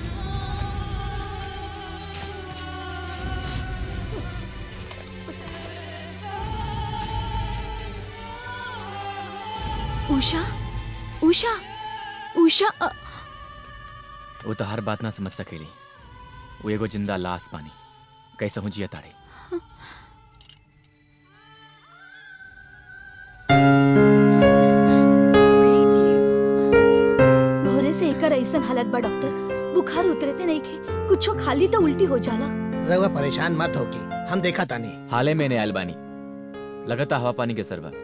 उषा उषा उषा अ, वो तो हर बात ना समझ सकेली वो एगो जिंदा लाश पानी कैसे हूँ जिया ताड़े हालत बा डॉक्टर बुखार उतरते नहीं खे कुछो खाली तो उल्टी हो जाला रउआ परेशान मत होके हम देखा तानी हाले में ने आयल बानी लगता हवा पानी के सरवा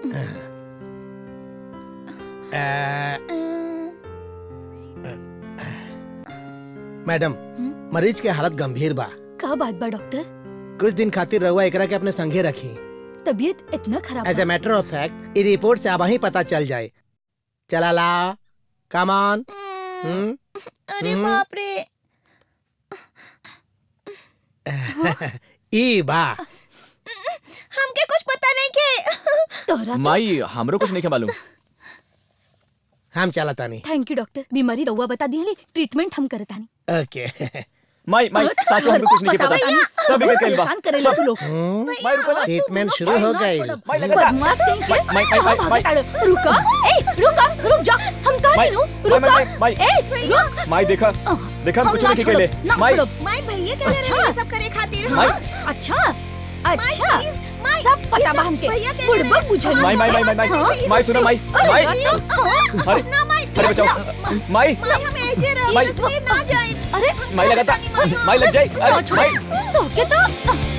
मैडम मरीज के हालत गंभीर बा का बात बा डॉक्टर कुछ दिन खातिर रउआ एकरा के अपने संगे रखी तबीयत इतना खराब एज ए बा? मैटर ऑफ फैक्ट ई रिपोर्ट से अब ही पता चल जाए चला ला कम ऑन अरे बाप रे ई बा हमके कुछ पता नहीं के तोहरा माई हमरो कुछ नहीं के मालूम हम चला तानी थैंक यू डॉक्टर बीमारी रउआ बता दिहली ट्रीटमेंट हम करतानी ओके माई माई साच में हमरो कुछ नहीं के पता सब इधर कइल बा परेशान करेला तू लोग माई रुको ना ट्रीटमेंट शुरू हो गई बदमाश कहीं के माई माई माई माई भागताड़ो। रुका ए रुका रुक जा हम कहा माई, नहीं हूँ माई, रुका माई, माई, ए रुक माई देखा देखा हम हम कुछ ना नहीं छोड़ो, कहले ना माई छोड़ो। माई भैया कह अच्छा। रहे हैं सब करे खातिर माई। हाँ? अच्छा अच्छा please, माई, सब पता ये बा सब हमके भैया कह बुड़बक रहे हैं। बुझल माई, माई, माई, माई, माई, हाँ? माई, सुनो, माई, अरे, माई। हाँ? अरे ना माई अरे बचाओ माई माई हमें ऐसे रही माई। इसलिए ना जाए अरे माई लगाता माई लग जाए ना अरे छोड़ो। माई तो के तो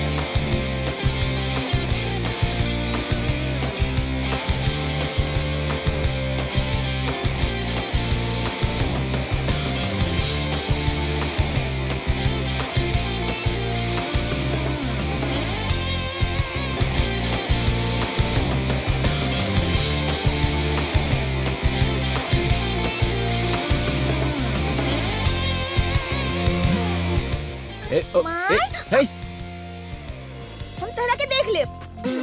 ए ओ ए हे हम तोहरा के देख ले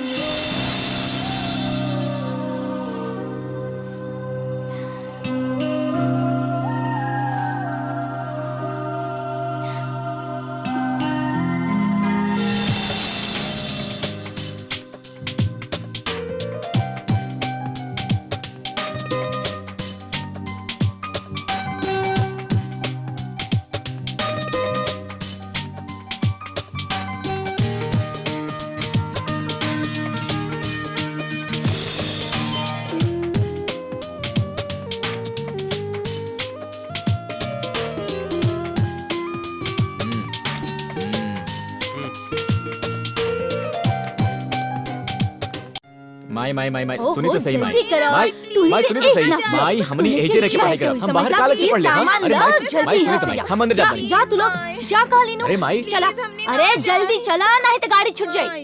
माई माई माई माई ओहो, सुनी तो सही माई जल्दी करो। माई तू ही माई के सुनी तो एक सही ना सुनो। माई हमनी लेकिन एजे रह के क्या पढ़ाई है, करब हम समझ बाहर ला, कॉलेज से ये पढ़ ले हाँ? सामान अरे ला, माई जल्दी माई सुनी यहाँ तो से माई जा। हम अंदर जाते जा, हैं जा तू लोग जा काली नु अरे माई चला अरे जल्दी चला नहीं तो गाड़ी छूट जाए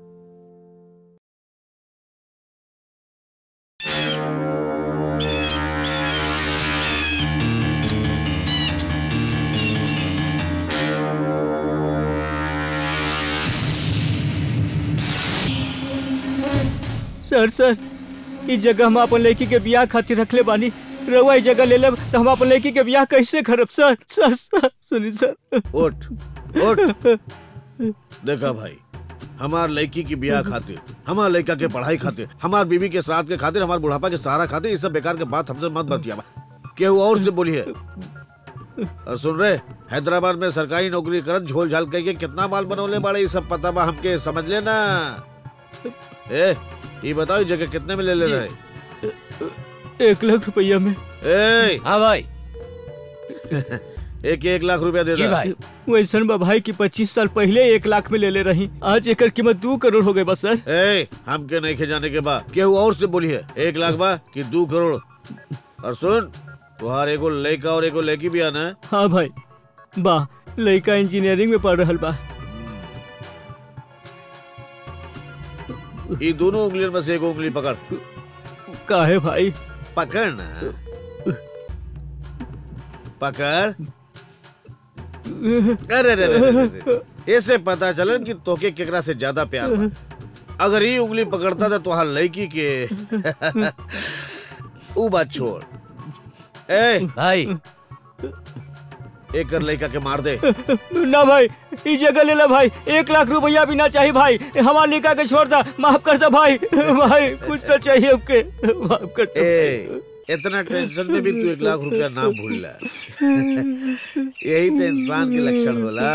सर सर ई जगह हम अपन लड़की के बियाह खातिर रखले बानी रउआ ई जगह ले लेब तो हम अपन लड़की के बियाह कैसे करब सर सर सर सुनी सर उठ उठ देखा भाई हमार लड़की की ब्याह खातिर हमार लड़का के पढ़ाई खातिर हमार बीवी के श्राद्ध के खातिर हमार बुढ़ापा के सहारा खातिर ये सब बेकार के बात हमसे मत बतिया केहू और से बोलिए और सुन रहे हैदराबाद में सरकारी नौकरी करत झोल झाल कह के कितना माल बनौले बाड़े ये सब पता बा हमके समझ लेना ए ये बताओ ये जगह कितने में ले ले रहे एक लाख रुपया में ए हाँ भाई एक एक लाख रुपया दे जी दे भाई वैसन बा भाई की पच्चीस साल पहले एक लाख में ले ले रही आज एकर कीमत दो करोड़ हो गए बस सर ए हमके नहीं जाने के बाद केहू और से बोलिए एक लाख बा कि दो करोड़ और सुन तुहार एगो लड़का और एगो लड़की भी आना है हाँ भाई बा लड़का इंजीनियरिंग में पढ़ रहल बा ये दोनों उंगलियों में से एक उंगली पकड़ काहे भाई पकड़ ना पकड़ अरे अरे अरे, अरे, अरे। ऐसे पता चलन कि तोके केकरा से ज्यादा प्यार बा अगर ये उंगली पकड़ता था तुहार लड़की के ऊ बात छोड़ ए भाई एक कर लड़का के मार दे ना भाई ई जगह ले ला भाई एक लाख रुपया भी ना चाहिए भाई हमारे लिखा के छोड़ दा माफ कर दा भाई भाई कुछ तो चाहिए हमके माफ कर दो ए इतना टेंशन में भी तू एक लाख रुपया ना भूलला यही तो इंसान के लक्षण होला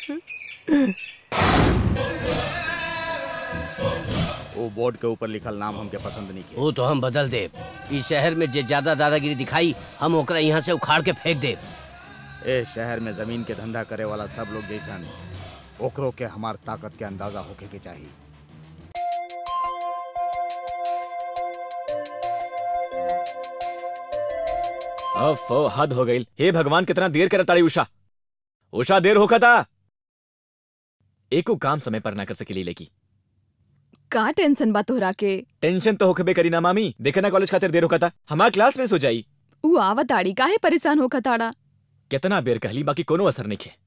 वो बोर्ड के ऊपर लिखल नाम हमके पसंद नहीं वो तो हम बदल दे इस शहर में जे ज्यादा दादागिरी दिखाई हम ओकरा यहाँ से उखाड़ के फेंक दे ए शहर में जमीन के धंधा करे वाला सब लोग जैसन ओकरो के हमार ताकत के अंदाजा होके के चाहिए अफ हद हो गई हे भगवान कितना देर कर ताड़ी उषा उषा देर होका था एको काम समय पर ना कर सकेली लेकी का टेंशन बा तोहरा के टेंशन तो होखबे करी ना मामी देखे ना कॉलेज खातिर देर होका था हमार क्लास मिस हो जाई ऊ आवत आड़ी काहे परेशान होखा ताड़ा कितना बेर कहली बाकी कोनो असर नहीं खे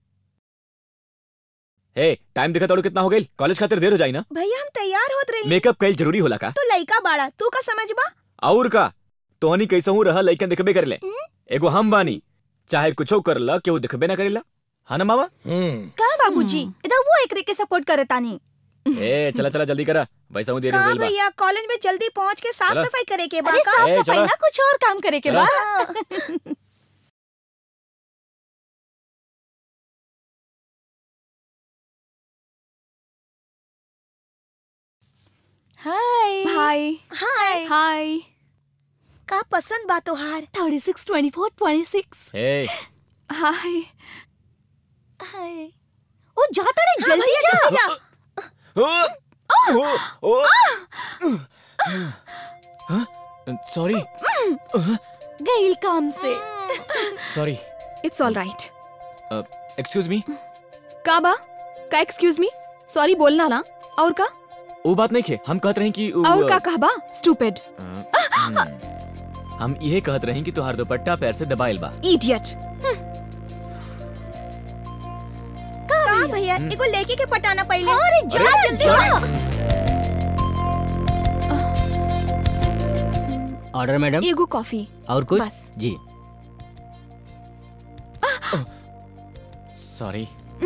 हे टाइम देखा ताड़ू कितना हो गई कॉलेज खातिर देर हो जाई ना भैया हम तैयार होत रही मेकअप कईल जरूरी होला का तू लइका बाड़ा तू का समझबा और का तोहनी कैसे हूँ रहा लइकन दिखबे कर ले एगो हम बानी चाहे कुछो कर ला केहू दिखबे ना करेला हाँ ना मामा का बाबूजी इधर वो एकरे के सपोर्ट करे तानी ए चला चला जल्दी करा वैसा हूँ देर हो का गई बा भैया कॉलेज में जल्दी पहुंच के साफ चला। सफाई करे के बा अरे का? साफ ए, सफाई चलो। ना कुछ और काम करे के चलो। बाद हाय हाय हाय हाय का पसंद बा तोहार 36 24 26 ए हाय हाय ओ जाता रे हाँ, जल्दी भैया, जा जल्दी जा ओ ओ ओ सॉरी गईल काम से sorry it's all right excuse me का बा का एक्सक्यूज मी सॉरी बोलना ना और का वो बात नहीं खे हम कहत रहे कि उ- और का कहबा स्टूपिड अ, हम्म, हम ये कहत रहे कि तोहार दुपट्टा पैर से दबाइल बा इडियट का भैया एगो लड़की के पटाना पहले अरे जा अरे, जल्दी sorry। जा ऑर्डर मैडम एगो कॉफी और कुछ बस। जी सॉरी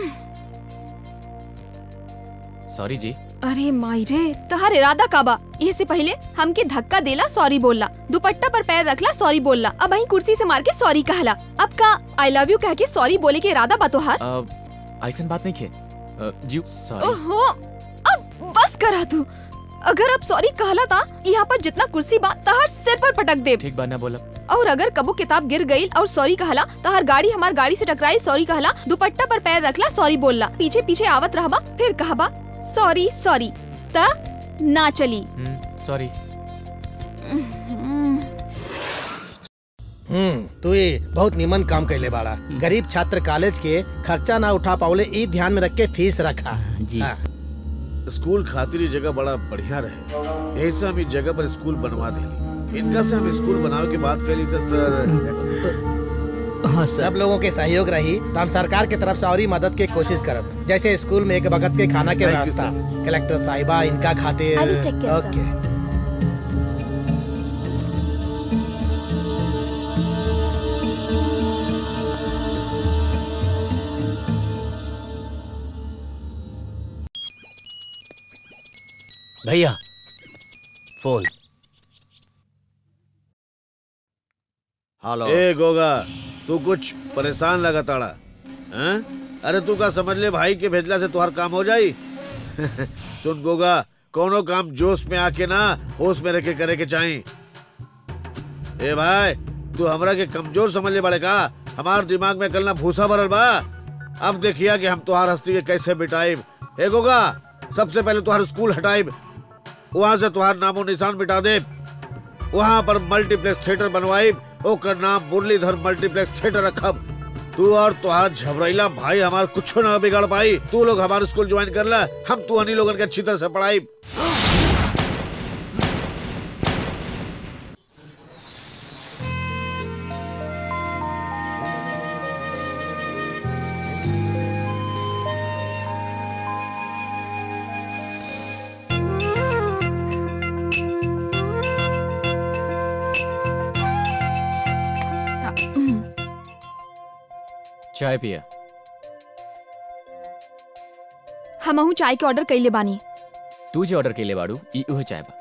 सॉरी जी अरे माई रे तहार इरादा का बा ये से पहले हमके धक्का देला सॉरी बोलला दुपट्टा पर पैर रखला सॉरी बोलला अब वही कुर्सी से मार के सॉरी कहला अब का आई लव यू कह के सॉरी बोले के इरादा बा तोहार अ, ऐसन बात नहीं खे अ, जी सॉरी ओहो अब बस करा तू अगर अब सॉरी कहला था यहाँ पर जितना कुर्सी बा तहार सिर पर पटक दे ठीक बा ना बोला और अगर कबू किताब गिर गई और सॉरी कहला तहार गाड़ी हमार गाड़ी से टकराई सॉरी कहला दुपट्टा पर पैर रखला सॉरी बोलला पीछे पीछे आवत रहबा फिर कहबा सॉरी सॉरी ता ना चली सॉरी हम्म तू ये बहुत निमन काम कैले बाड़ा गरीब छात्र कॉलेज के खर्चा ना उठा पावले ई ध्यान में रख के फीस रखा जी हाँ। स्कूल खातिर ये जगह बड़ा बढ़िया रहे यही से हम इस जगह पर स्कूल बनवा देली इनका से हम स्कूल बनावे के बात कैली तो सर हाँ सब लोगों के सहयोग रही तो हम सरकार के तरफ से और ही मदद के कोशिश करब जैसे स्कूल में एक वक्त के खाना के Thank you, व्यवस्था कलेक्टर साहिबा इनका खातिर I will take care, sir. ओके भैया फोन हेलो ए गोगा तू कुछ परेशान लगा ताड़ा हैं? अरे तू का समझ ले भाई के भेजला से तुहार काम हो जाई सुन गोगा कोनो काम जोश में आके ना होश में रह के करे के चाही ए भाई तू हमरा के कमजोर समझ ले बड़े का हमार दिमाग में कल ना भूसा भरल बा अब देखिया कि हम तुहार हस्ती के कैसे बिटाइब ए गोगा सबसे पहले तुहार स्कूल हटाइब वहां से तुहार नामो निशान मिटा दे वहाँ पर मल्टीप्लेक्स थिएटर बनवाइब ओकर नाम मुरलीधर मल्टीप्लेक्स थिएटर रखब तू और तुहार झबरैला भाई हमार कुछ ना बिगाड़ पाई तू लोग हमारे स्कूल ज्वाइन कर ला हम तू हनी लोगन के अच्छी तरह से पढ़ाई चाय पिया हमहू चाय के ऑर्डर कैले बानी तू जे ऑर्डर केले बाड़ू ई उहे चाय बा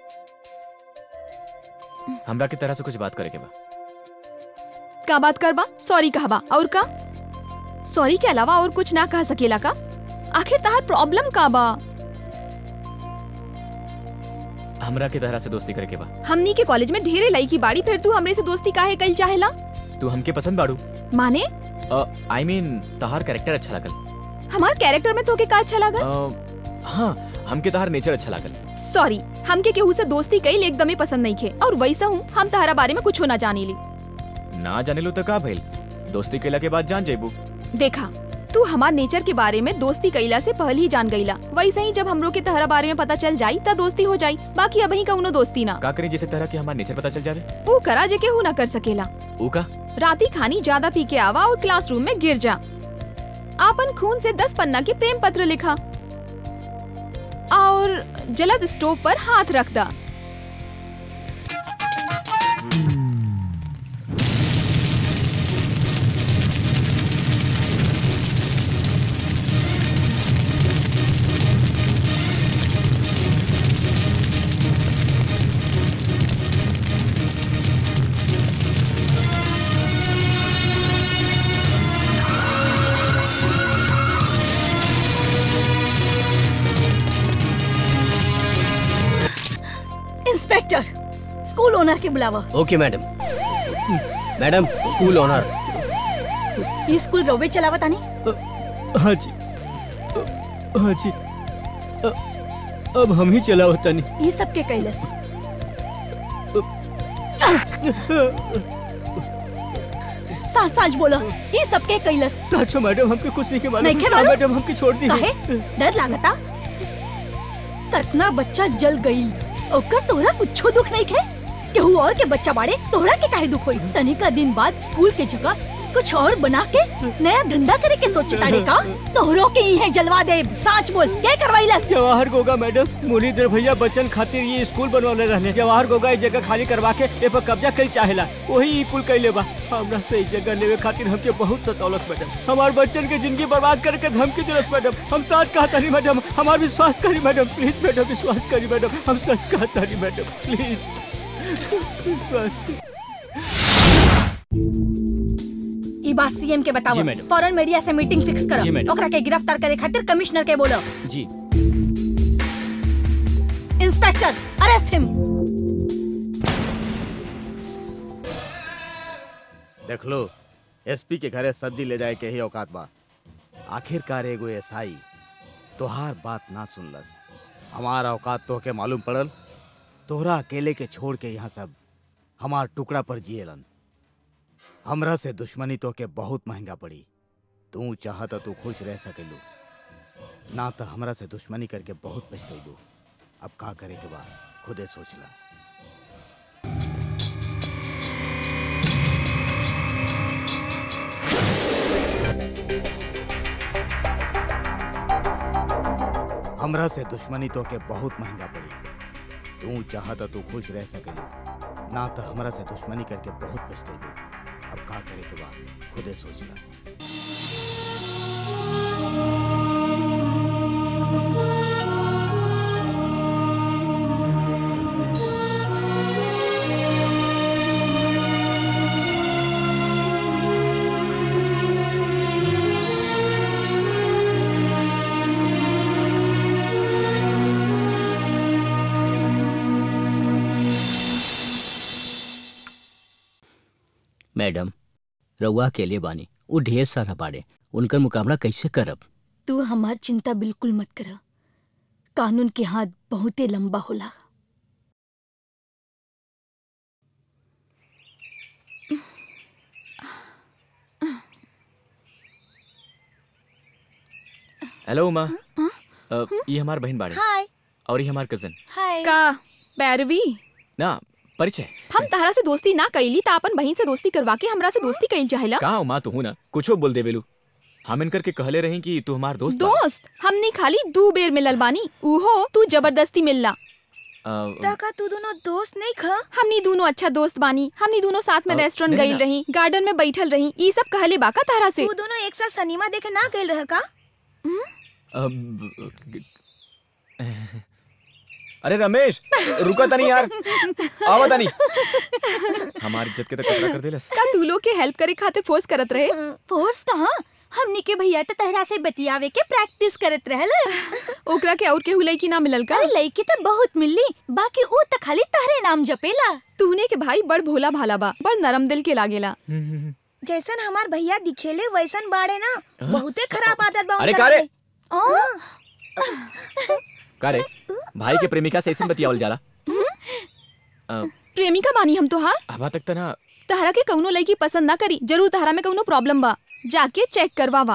हमरा के तरह से कुछ बात करे के बा का बात करबा सॉरी कहबा और का सॉरी के अलावा और कुछ ना कह सकेला का आखिर तहार प्रॉब्लम का बा हमरा के तरह से दोस्ती करे के बा हमनी के कॉलेज में ढेरे लड़की बाड़ी फिर तू हमरे से दोस्ती काहे कइल चाहेला तू हमके पसंद बाड़ू माने आई मीन तहार कैरेक्टर अच्छा लागल हमार कैरेक्टर में तोके का अच्छा लागल अ, हाँ हमके तहार नेचर अच्छा लागल सॉरी हमके केहू से दोस्ती कईल एकदमे पसंद नहीं खे और वैसा हूँ हम तहरा बारे में कुछ ना जानी ली ना जाने लो तो का भइल दोस्ती कैला के बाद जान जेबू देखा तू हमार नेचर के बारे में दोस्ती कईला से पहले ही जान गईला वैसे ही जब हमरो के तहरा बारे में पता चल जाई त दोस्ती हो जाई बाकी अबही कउनो दोस्ती ना का करी जैसे तरह के हमार नेचर पता चल जावे ऊ करा जे केहू ना कर सकेला ऊ का राती खानी ज्यादा पी के आवा और क्लासरूम में गिर जा आपन खून से दस पन्ना के प्रेम पत्र लिखा और जलद स्टोव पर हाथ रख दा इंस्पेक्टर स्कूल ओनर के बुलावा okay madam madam school owner ये स्कूल रोबे चलावा तानी हाँ जी हाँ जी अ- अब हम ही चलाओ तनी ये सब के कैलस साच साच बोला ये सब के कैलस साचो मैडम हमके कुछ नहीं के मालूम नहीं के हाँ, मालूम? मैडम हमके छोड़ दी काहे डर लागता कतना बच्चा जल गई ओकर तोहरा कुछो दुख नहीं खे केहू और के बच्चा बाड़े तोहरा के काहे दुख होई तनिका दिन बाद स्कूल के जगह कुछ और बना के नया धंधा करे के सोचे ताड़े का तोहरो के ही है जलवा दे साच बोल क्या करवाइलस जवाहर गोगा मैडम मुरलीधर भैया बच्चन खातिर ये स्कूल बनवाले रहले जवाहर गोगा ये जगह खाली करवा के ए पर कब्जा कल चाहेला वही ई कुल कैले बा हमरा से ई जगह लेवे खातिर हमके बहुत सतौलस मैडम हमार बच्चन के जिंदगी बर्बाद करके धमकी दिलस मैडम हम सच कहता नहीं मैडम हमार विश्वास करी मैडम प्लीज मैडम विश्वास करी मैडम हम सच कहता नहीं मैडम प्लीज विश्वास करी ई बात सीएम के बताओ जी, मैडम। फौरन मीडिया से मीटिंग फिक्स जी, करो मैडम। ओकरा के गिरफ्तार करे खातिर कमिश्नर के बोलो जी इंस्पेक्टर अरेस्ट हिम देख लो एसपी के घरे सब्जी ले जाए के ही औकात बा आखिरकार एगो एसआई तोहार बात ना सुनलस हमार औकात तोहके मालूम पड़ल तोहरा अकेले के छोड़ के यहाँ सब हमार टुकड़ा पर जिएलन हमरा से दुश्मनी तोहके बहुत महंगा पड़ी तू चाहत तू खुश रह सकेलू ना तो हमरा से दुश्मनी करके बहुत पछतैलू अब का करे के बा खुदे सोच ला हमरा से दुश्मनी तो के बहुत महंगा पड़ी तू चाहता तू खुश रह सकेलू ना तो हमरा से दुश्मनी करके बहुत पछतेलू अब का करे के बाद खुदे सोच ला मैडम रउआ अकेले बानी वो ढेर सारा बाड़े उनकर मुकाबला कैसे करब तू हमार चिंता बिल्कुल मत कर कानून के हाथ बहुते लंबा होला हेलो उमा अ, ये हमार बहन बाड़े हाय और ये हमार कजन हाय का पैरवी ना परिचय हम तहरा से दोस्ती ना कईली त अपन बहन से दोस्ती करवा के हमरा से दोस्ती कईल चाहेला का उमा तू हूं ना कुछो बोल देवेलू हम इनकर के कहले रही कि तू हमार दोस्त बाड़े। दोस्त हमनी खाली दू बेर मिलल बानी उहो तू जबरदस्ती मिलला अ, का तू दोनों दोस्त नहीं खा हमनी दोनों अच्छा दोस्त बानी हमनी दोनों साथ में अ, रेस्टोरेंट नहीं, गईल ना। रही गार्डन में बैठल रही ई सब कहले बाका तारा से तू दोनों एक साथ सिनेमा देखे ना गए रह का अब अरे रमेश रुका तनी यार आवा तनी हमारी इज्जत के तो कचरा कर देलस का तू लोग के हेल्प करे खातिर फोर्स करत रहे फोर्स कहाँ हमनी के भैया तो तहरा से बतियावे के प्रैक्टिस करत रहल ओकरा के और केहू लड़की ना मिलल का अरे लड़की तो बहुत मिलली बाकी ऊ तो खाली तहरे नाम जपेला तूने के भाई बड़ भोला भाला बा बड़ नरम दिल के लागेला जैसन हमार भैया दिखेले वैसन बाड़े ना बहुते खराब आदत बा अरे उनकर का रे? में। ओ, का रे भाई के प्रेमिका से ऐसे बतियावल जाला अ, प्रेमिका बानी हम तोहार अबा तक त ना तहरा के कौनो लड़की पसंद ना करी जरूर तहरा में कौनो प्रॉब्लम बा जाके चेक करवावा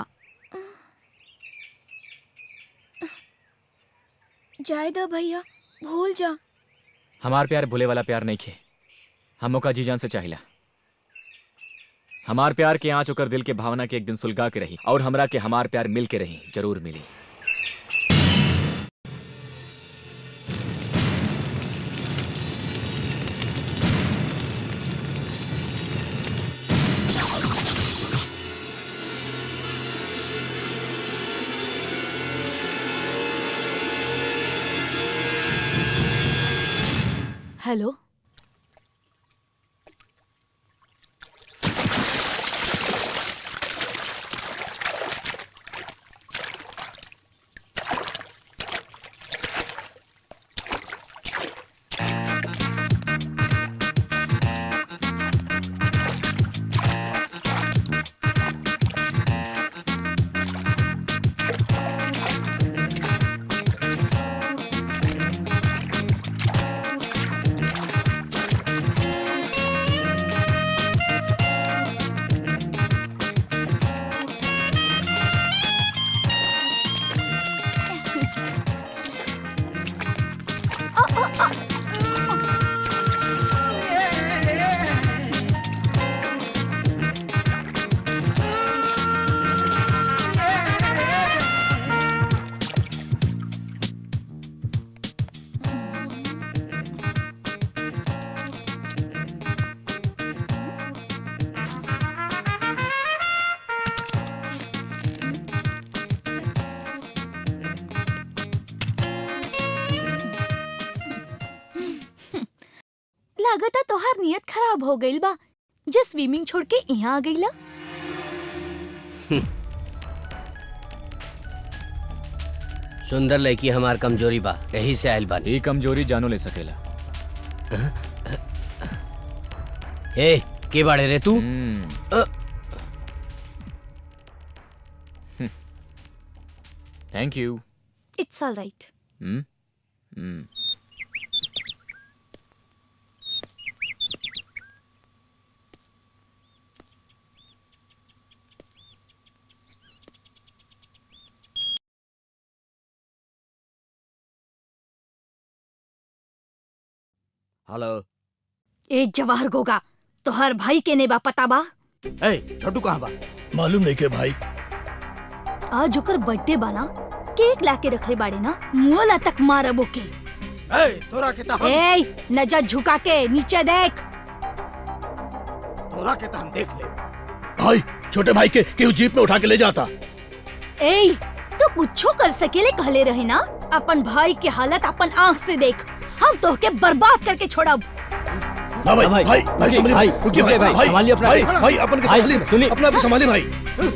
जाए दो भैया भूल जा हमार प्यार भूले वाला प्यार नहीं खे हमों का जी जान से चाहिला हमार प्यार के आँच ओकर दिल के भावना के एक दिन सुलगा के रही और हमरा के हमार प्यार मिल के रही जरूर मिली हेलो लागता तोहार नियत खराब हो गइल बा जे स्विमिंग छोड़ के यहाँ आ गइला सुंदर लड़की हमार कमजोरी बा यही से आयल बानी ये कमजोरी जानो ले सकेला ए के बाड़े रे तू अ, thank you it's all right hmm hmm hello ए जवाहर गोगा तोहर भाई के ने बा पता बा ए छोटू कहाँ बा मालूम नहीं के भाई आज ओकर बर्थडे बा ना केक लाके रखले बाड़े ना मुआला तक मारब ओके ए तोरा के ता हम ए नजर झुका के नीचे देख तोरा के ता हम देख ले भाई छोटे भाई के क्यों जीप में उठा के ले जाता ए तू कुछो कर सकेले कहले रहे ना अपन भाई के हालत अपन आँख से देख हम तोहके बर्बाद करके छोड़ब हाँ भाई भाई भाई भाई संभालिए भाई रुकिए भाई भाई संभालिए अपना भाई भाई अपन के संभालिए सुनिए अपना भी संभालिए भाई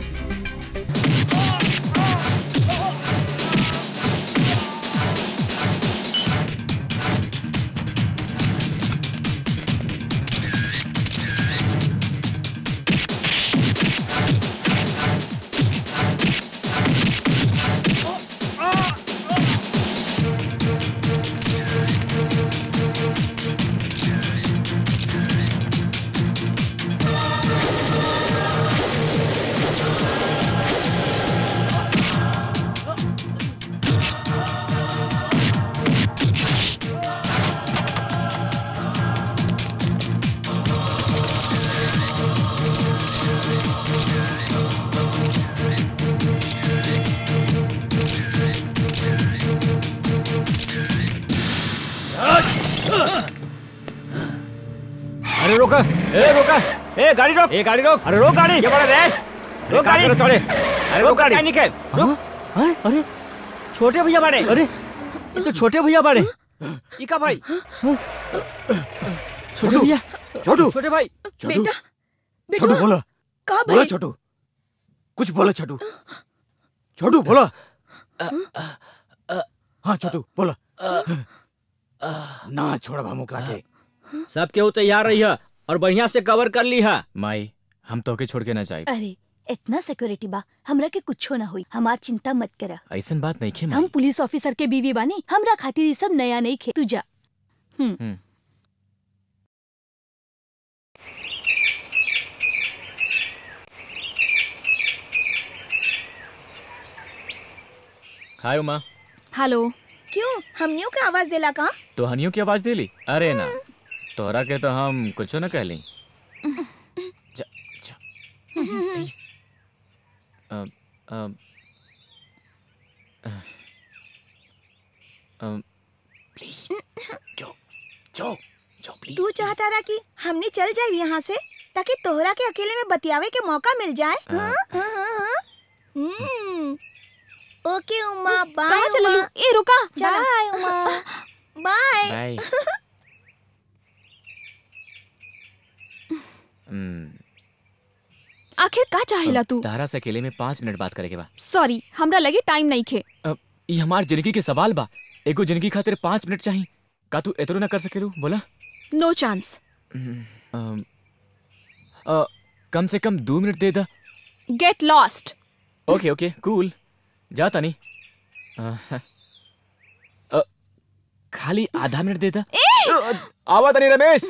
अरे रोका ए रोका ए गाड़ी रोक ए गाड़ी रोक अरे रोक गाड़ी क्या बड़ा रे रोक गाड़ी तोड़े अरे रोक गाड़ी निकल रुक हैं? अरे छोटे भैया बाड़े अरे ये तो छोटे भैया बाड़े ई का भाई छोटे भैया छोटू छोटे भाई छोटू बेटा छोटू बोला का बोला भाई छोटू कुछ बोला छोटू छोटू बोला हाँ छोटू बोला ना छोड़ा भामुकरा के सब केहू तैयार रही है और बढ़िया से कवर कर ली है माई हम तोके छोड़ के ना जाए अरे इतना सिक्योरिटी बा हमरा के कुछो ना हुई हमार चिंता मत करा ऐसन बात नहीं खे हम पुलिस ऑफिसर के बीवी बानी हमरा खातिर ये सब नया नहीं खे तू जा हम्म हाय उमा हेलो क्यों हमनियों के आवाज देला का तो हनियों की आवाज देली अरे ना तोहरा के तो हम कुछो न कहली please a, a, a, please जो जो जो प्लीज तू चाहता रहा कि हमने चल जाए यहाँ से ताकि तोहरा के अकेले में बतियावे के मौका मिल जाए हाँ? हाँ, हाँ, हाँ। हम्म, ओके उमा बाय कहाँ चला लू? ए रुका bye Uma bye bye hmm, आखिर का चाहेला तू तारा से अकेले में पाँच मिनट बात करे के बा सॉरी हमरा लगे टाइम नहीं खे अब ये हमार जिंदगी के सवाल बा एगो जिंदगी खातिर पाँच मिनट चाहिए का तू एतरो ना कर सकेलू बोला नो चांस अम, अ, कम से कम दो मिनट दे दा गेट लॉस्ट ओके ओके कूल जाता नहीं अ, अ, खाली आधा मिनट दे दा आवा नहीं रमेश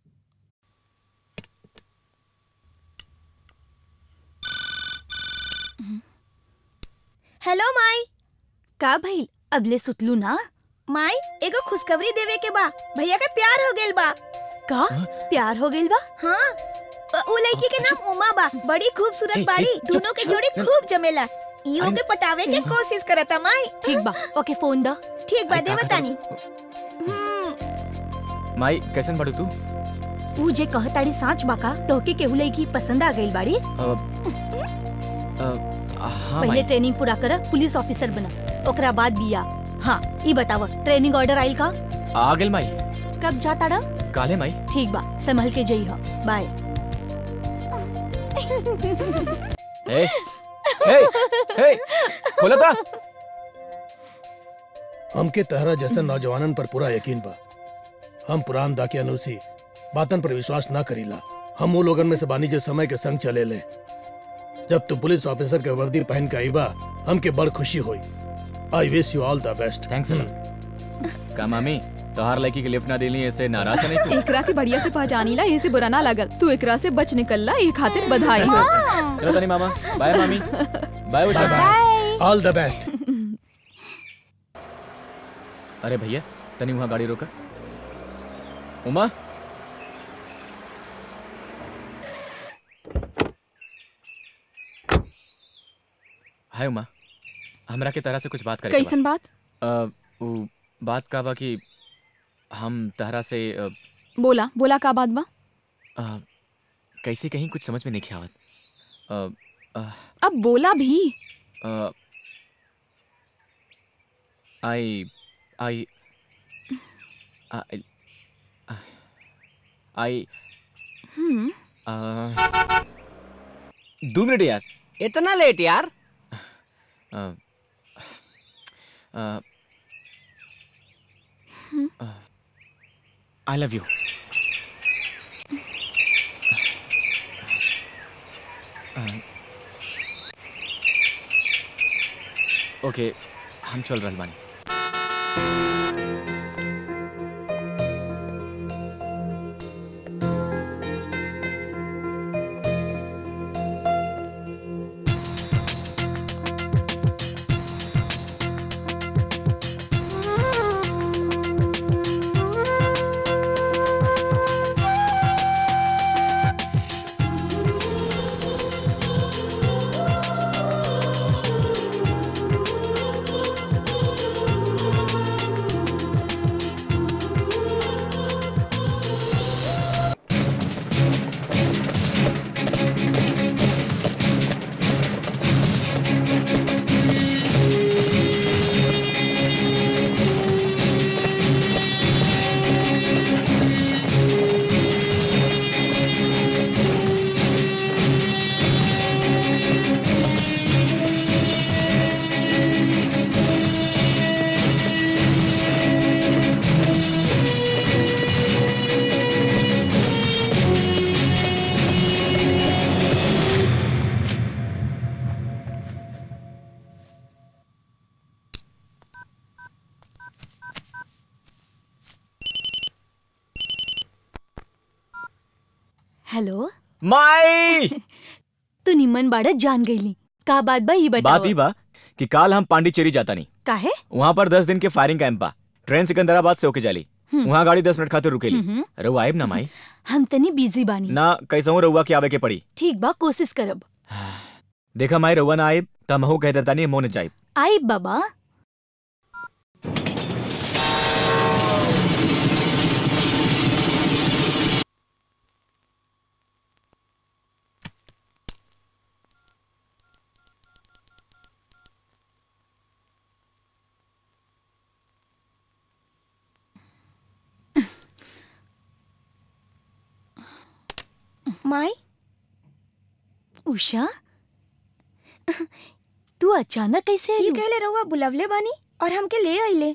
हेलो माई का भइल अबले सुतलू ना माई एगो खुशखबरी देवे के बा भैया के प्यार हो गेल बा का प्यार हो गइल बा हाँ अ, उ लड़की के नाम उमा बा बड़ी खूबसूरत ए, ए, बाड़ी चुप, दोनों के चुप, जोड़ी न- खूब जमेला इहो अरे, के पटावे के कोशिश करता माई ठीक बा ओके फोन द ठीक बा अरे, दे का बतानी माई कैसन बाड़ू तू ऊ जे कहताड़ी साँच बाका तोहके केहू लड़की पसंद आ गइल बाड़ी अ, अ, हाँ पहले माई ट्रेनिंग पूरा कर पुलिस ऑफिसर बना ओकरा बाद बिया हाँ ई बताव ट्रेनिंग ऑर्डर आइल का आ गेल माई कब जाता डा काले माई ठीक बा संभल के जई हो बाय ए ए ए खोला था हमके तहरा जैसे नौजवानन पर पूरा यकीन बा हम पुरान दाके अनुसी बातन पर विश्वास ना करीला हम वो लोगन में से बानी जो समय के संग चले ले जब तू पुलिस ऑफिसर के वर्दी पहन के आईबा हमके बड़ खुशी हुई I wish you all the best thanks का मामी तोहार लड़की के लिफ्ट ना देली ऐसे नाराज तो नहीं तू एकरा के बढ़िया से पहचानीला यही से बुरा ना लगल तू एकरा से बच निकलला ये खातिर बधाई हो चलो तनी मामा बाय मामी bye Usha all the best अरे भैया तनी वहाँ गाड़ी रोका उमा हाय उमा हमरा के तरह से कुछ बात करे कैसन बात अ, उ बात का बा कि हम तहरा से अ, बोला बोला का बात बा अ, कैसे कहीं कुछ समझ में नहीं आवत अ, अ, अब बोला भी Uh, I, I, I, I, hmm uh, दो मिनट यार इतना लेट यार uh, uh, uh, I love you. Uh, ओके हम चल रहल बानी हेलो माई तू निमन बाड़ा जान गईली का बात बा ई बात बताओ ही बा कि काल हम पांडिचेरी जाता नहीं काहे वहाँ पर दस दिन के फायरिंग कैंप बा ट्रेन सिकंदराबाद से होके जाली हम्म। वहाँ गाड़ी दस मिनट खातिर रुकेली हम्म। रहुआ आइब ना माई हम तनी बिजी बानी ना कैसहू रहुआ के आवे के पड़ी ठीक बा कोशिश करब देखा माई रहुआ ना आइब त हमहू कह देता नहीं मोने जाइब आई बाबा माई उषा तू अचानक कैसे ये आई कहले रहुआ बुलवले बानी और हमके ले आइले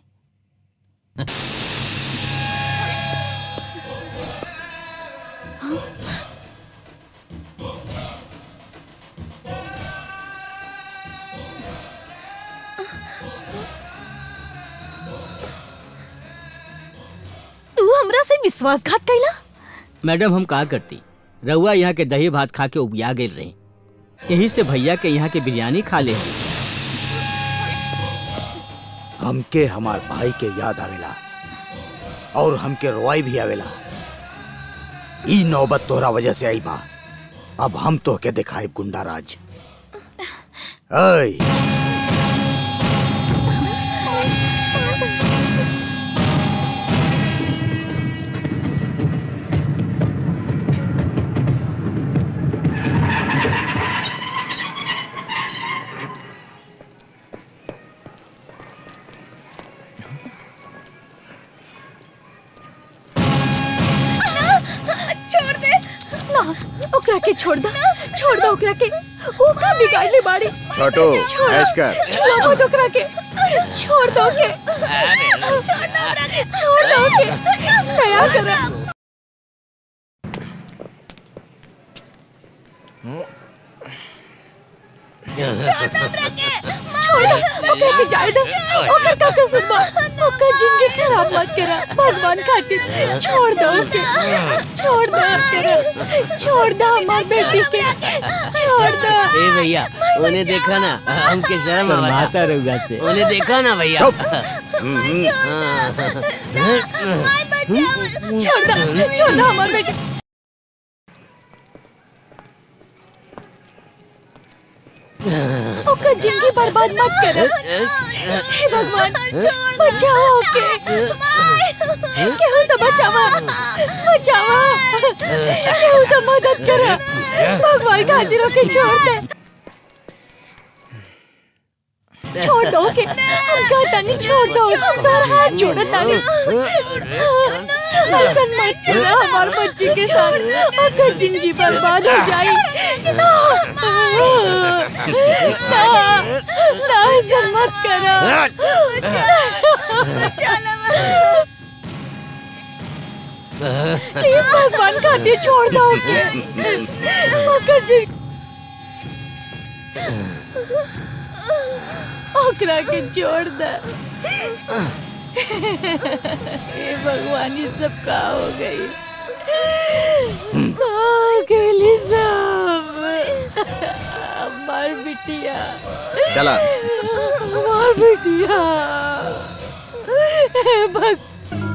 तू हमरा से विश्वासघात कैला मैडम हम का करती रउआ यहाँ के दही भात खा के उबिया गेल रहे यही से भैया के यहाँ के बिरयानी खा ले हमके हमार भाई के याद आवेला और हमके रोवाई भी आवेला ई नौबत तोहरा वजह से आई बा अब हम तोहके दिखाए गुंडा राज ऐ छोड़ दे ना ओकरा के छोड़ दो छोड़ दो ओकरा के वो का बिगाड़ ले बाड़ी छोटू, छोड़ ऐश कर। छोड़ मत ओकरा के छोड़ दो के छोड़ दो ओकरा के छोड़ दो के दया करा छोड़ दो ओकरा के छोड़ दो ओकरा के जाए दो ओकर का कसूर बा ओकर जिंदगी खराब मत करा भगवान खातिर छोड़ दो ओके छोड़ दो ओकरा छोड़ दो हमार बेटी के छोड़ दो ए भैया उन्हें देखा ना हमके शर्म शर्माता रहुआ से उन्हें देखा ना भैया छोड़ दो छोड़ दो हमार बेटी ओकर जिंदगी बर्बाद मत कर हे भगवान बचाओ ओके केहू तो बचावा बचावा केहू तो मदद करा भगवान खातिर ओके छोड़ दे छोड़ दो ओके हम कहता नहीं छोड़ दो हम तार हाथ जोड़ो तानी ऐसा मत करो हमार बच्ची के साथ ओकर जिंदगी बर्बाद हो जाए ना ना ना ऐसा मत करो प्लीज भगवान खातिर छोड़ दो ओके ओकर जिंदगी ओकरा के छोड़ दे हे भगवान ये सब का हो गई हो गई सब हमार बिटिया चला हमार बिटिया हे भग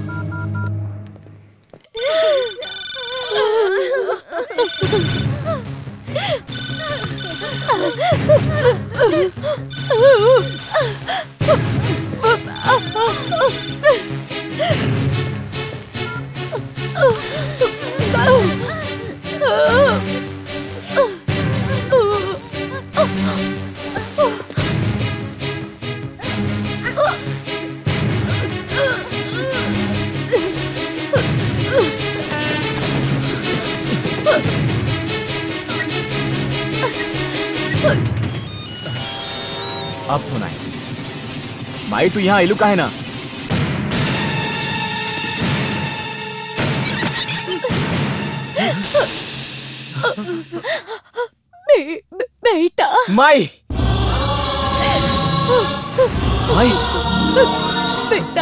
अब तो नहीं माई तू यहाँ आइलू का है ना बे, बे, बेटा माई माई बेटा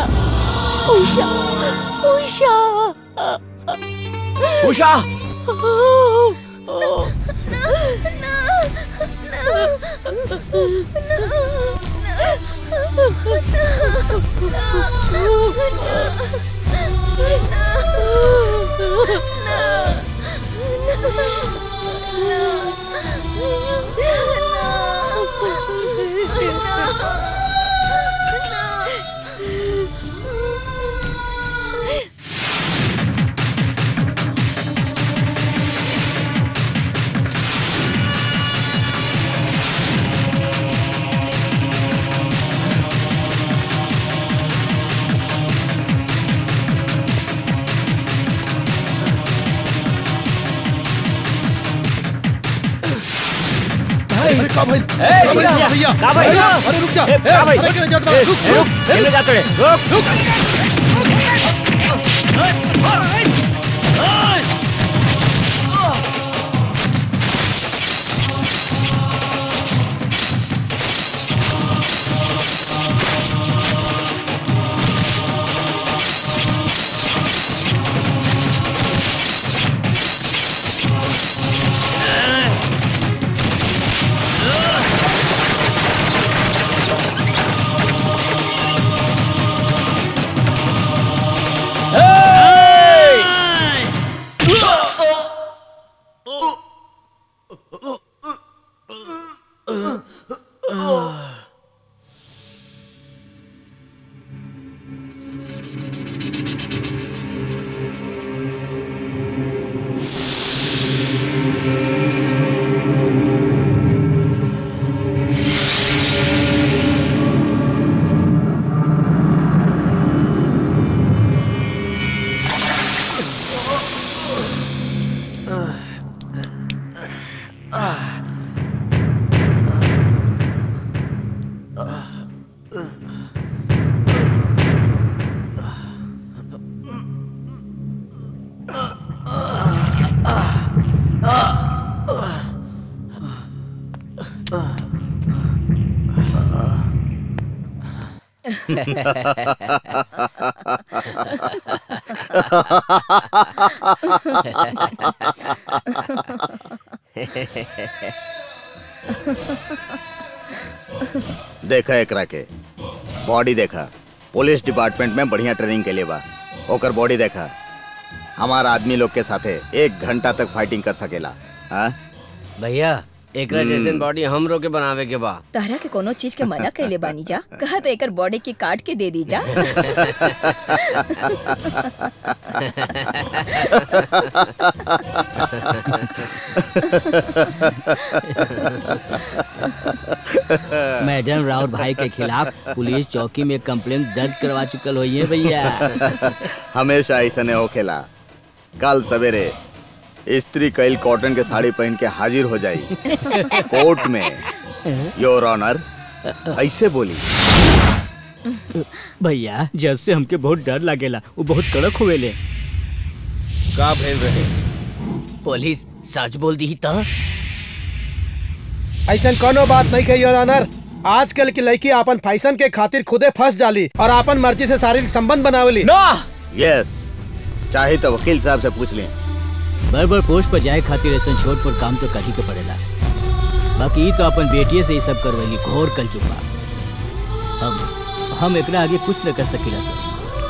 उषा उषा उषा ओ अरे का भाई ए, का भाई, भैया, भैया का भाई? भैया, अरे रुक जा ए, का भाई? अरे क्यों जाता ए, रुक ए, रुक, किधर जाते रे? रुक, रुक देखा एकरा के बॉडी देखा पुलिस डिपार्टमेंट में बढ़िया ट्रेनिंग के लिए बा ओकर बॉडी देखा हमारा आदमी लोग के साथे एक घंटा तक फाइटिंग कर सकेला हाँ भैया एकरा हम्म। जैसन बॉडी हमरो के बनावे के बा तारा के कोनो चीज के मना कैले बानी जा कहा तो एकर बॉडी की काट के दे दी जा मैडम राउत भाई के खिलाफ पुलिस चौकी में कंप्लेन दर्ज करवा चुकल हुई है भैया हमेशा ऐसा नहीं होखेला कल सवेरे स्त्री कैल कॉटन के साड़ी पहन के हाजिर हो जाई कोर्ट में योर ऑनर ऐसे बोली भैया जज से हमके बहुत डर लागेला वो बहुत कड़क हुएले का भेज रहे पुलिस सच बोल दी तो ऐसा कोनो बात नहीं कही योर ऑनर आजकल की लड़की अपन फैशन के खातिर खुदे फंस जाली और अपन मर्जी से शारीरिक संबंध बनावेली यस चाहे तो वकील साहब से पूछ लें बड़ बड़ पोस्ट पर जाए खातिर ऐसा छोट पर काम तो कर ही के पड़ेला बाकी ई तो अपन बेटिए से ही सब करवैली घोर कल चुका अब हम एकरा आगे कुछ न कर सकीला सर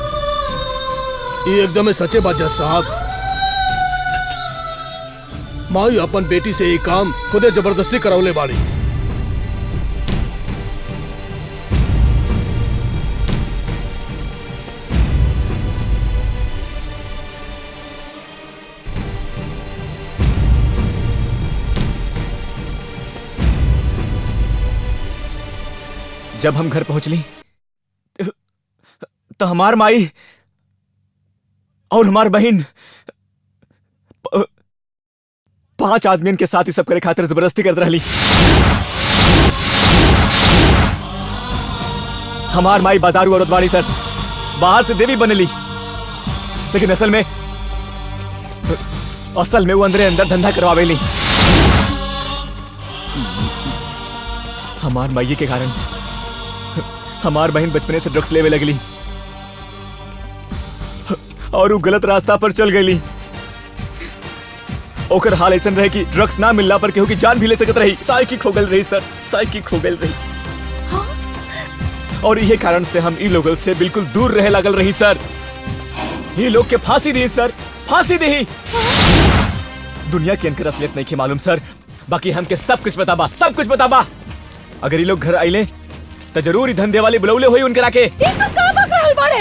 ये एकदम सच्चे बात जज साहब माई अपन बेटी से ये काम खुदे जबरदस्ती करावले बाड़ी जब हम घर पहुंचली तो हमार माई और हमार बहन प- पांच आदमियन के साथ ही सब करे खातिर जबरदस्ती करत रहली हमार माई बाजारू औरत वाली सर बाहर से देवी बनली लेकिन असल में असल में वो अंदर अंदर धंधा करवावेली हमार माई के कारण हमार बहन बचपने से ड्रग्स लेवे लगली और वो गलत रास्ता पर चल गई ओकर हाल ऐसा रहे कि ड्रग्स ना मिलला पर केहू की जान भी ले सकत रही साइकी खो गल रही सर साइकी खो गल रही और यही कारण से हम ई लोगन से बिल्कुल दूर रहे लागल रही सर ये लोग के फांसी दी सर फांसी दी दुनिया के इनकर असलियत नहीं के मालूम सर बाकी हमके सब कुछ बताबा सब कुछ बताबा अगर ये लोग घर आइले तो जरूर ही धंधे वाले बुलौले हुई उनके राके ये तो का बक रहल बाड़े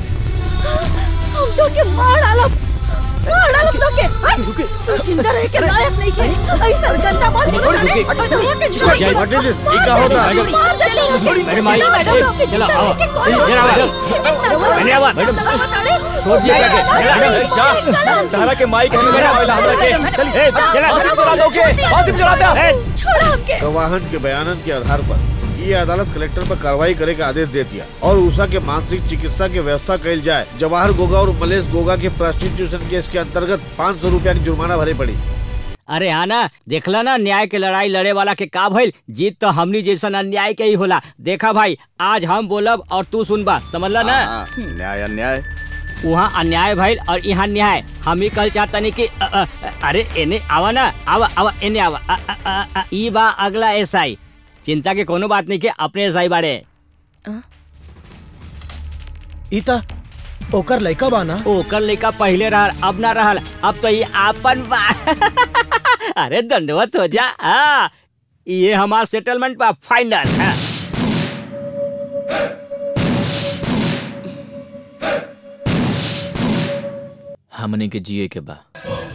हम तो के मार डालब मार डालब तो के हट तू जिंदा रह के लायक नहीं के ऐसा गंदा बात नहीं करने बटवा के छोड़ क्या- what is this? ये क्या होता है? मार दे छोड़ी, मैडम, आई, ए, चलो, आओ। जरा, मैडम। धन्यवाद, मैडम। छोड़ दिया क्या के? मैडम, जा। तारा के माई कहने लगा वाला हमरा के चल ए चला फासिम चला दो के फासिम चला दे छोड़ हमके गवाहन के बयान के आधार पर ये अदालत कलेक्टर पर कार्रवाई करे का आदेश दे दिया और उषा के मानसिक चिकित्सा की व्यवस्था कैल जाए जवाहर गोगा और मलेश गोगा के प्रोस्टिट्यूशन केस के अंतर्गत पाँच सौ रूपया की जुर्माना भरे पड़ी अरे आना देखला ना न्याय के लड़ाई लड़े वाला के का भइल जीत तो हमनी जैसन अन्याय के ही होला देखा भाई आज हम बोलब और तू सुनबा समझला ना न्याय अन्याय वहाँ अन्याय भइल और यहाँ न्याय हम ही कल चाहतनी कि अ, अ, अरे एने आवा ना आवा आवा एने आवा अ, अ, अ, अ, ई बा अगला एसआई चिंता के कोनो बात नहीं के अपने एसआई बाड़े इता ओकर लइका बा ना ओकर लइका पहले रहल अब ना रहल अब तो ये आपन बा अरे दंडवत हो जा हाँ ये हमार सेटलमेंट बा फाइनल हाँ। हमने के जिए के बा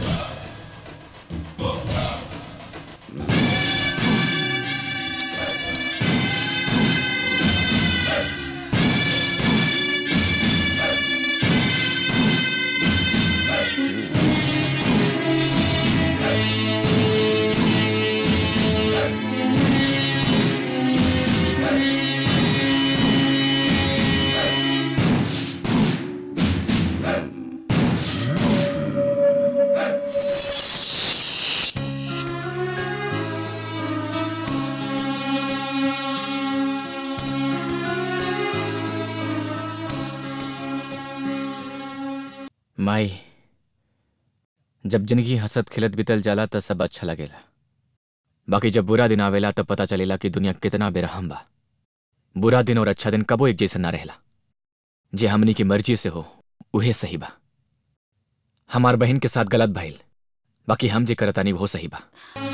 माई जब जिंदगी हंसत खिलत बितल जाला त सब अच्छा लगेला बाकी जब बुरा दिन आवेला तब पता चलेला कि दुनिया कितना बेरहम बा बुरा दिन और अच्छा दिन कबो एक जैसा ना रहेला जे हमनी की मर्जी से हो उहे सही बा हमार बहन के साथ गलत भइल बाकी हम जे करतानी वो सही बा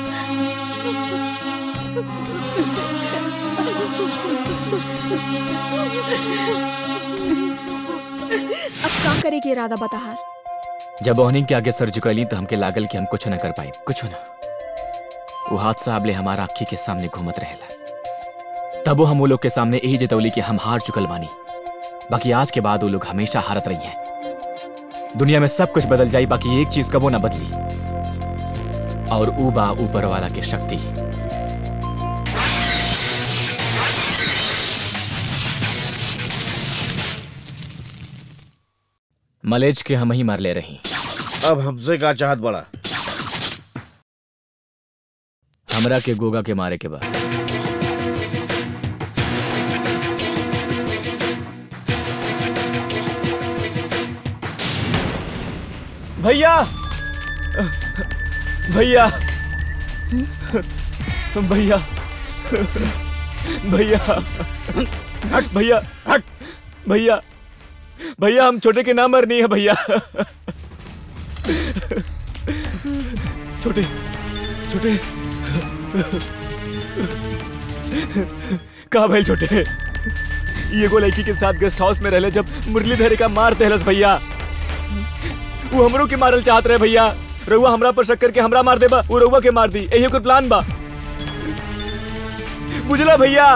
अब का करे के इरादा बताहार जब ओहनी के आगे सर झुकैली तो हमके लागल कि हम कुछ न कर पाए कुछ ना वो हादसा अबले हमारा आँखी के सामने घूमत रहेला तबो हम वो लोग के सामने यही जतौली कि हम हार चुकल बानी बाकी आज के बाद वो लोग हमेशा हारत रही हैं दुनिया में सब कुछ बदल जाई बाकी एक चीज कबो ना बदली और ऊ बा ऊपर वाला के शक्ति मलेज के हम ही मार ले रही अब हमसे का चाहत बड़ा हमरा के गोगा के मारे के बाद भैया भैया भैया भैया हट भैया हट भैया भैया हम छोटे के नाम मरनी है भैया छोटे छोटे कहा भाई छोटे ये गो लड़की के साथ गेस्ट हाउस में रहले जब मुरलीधर का मार देहलस भैया वो हमरो के मारल चाहत रहे भैया रउआ हमरा पर शक करके हमरा मार देबा वो रउआ के मार दी यही ओकर प्लान बा बुझला भैया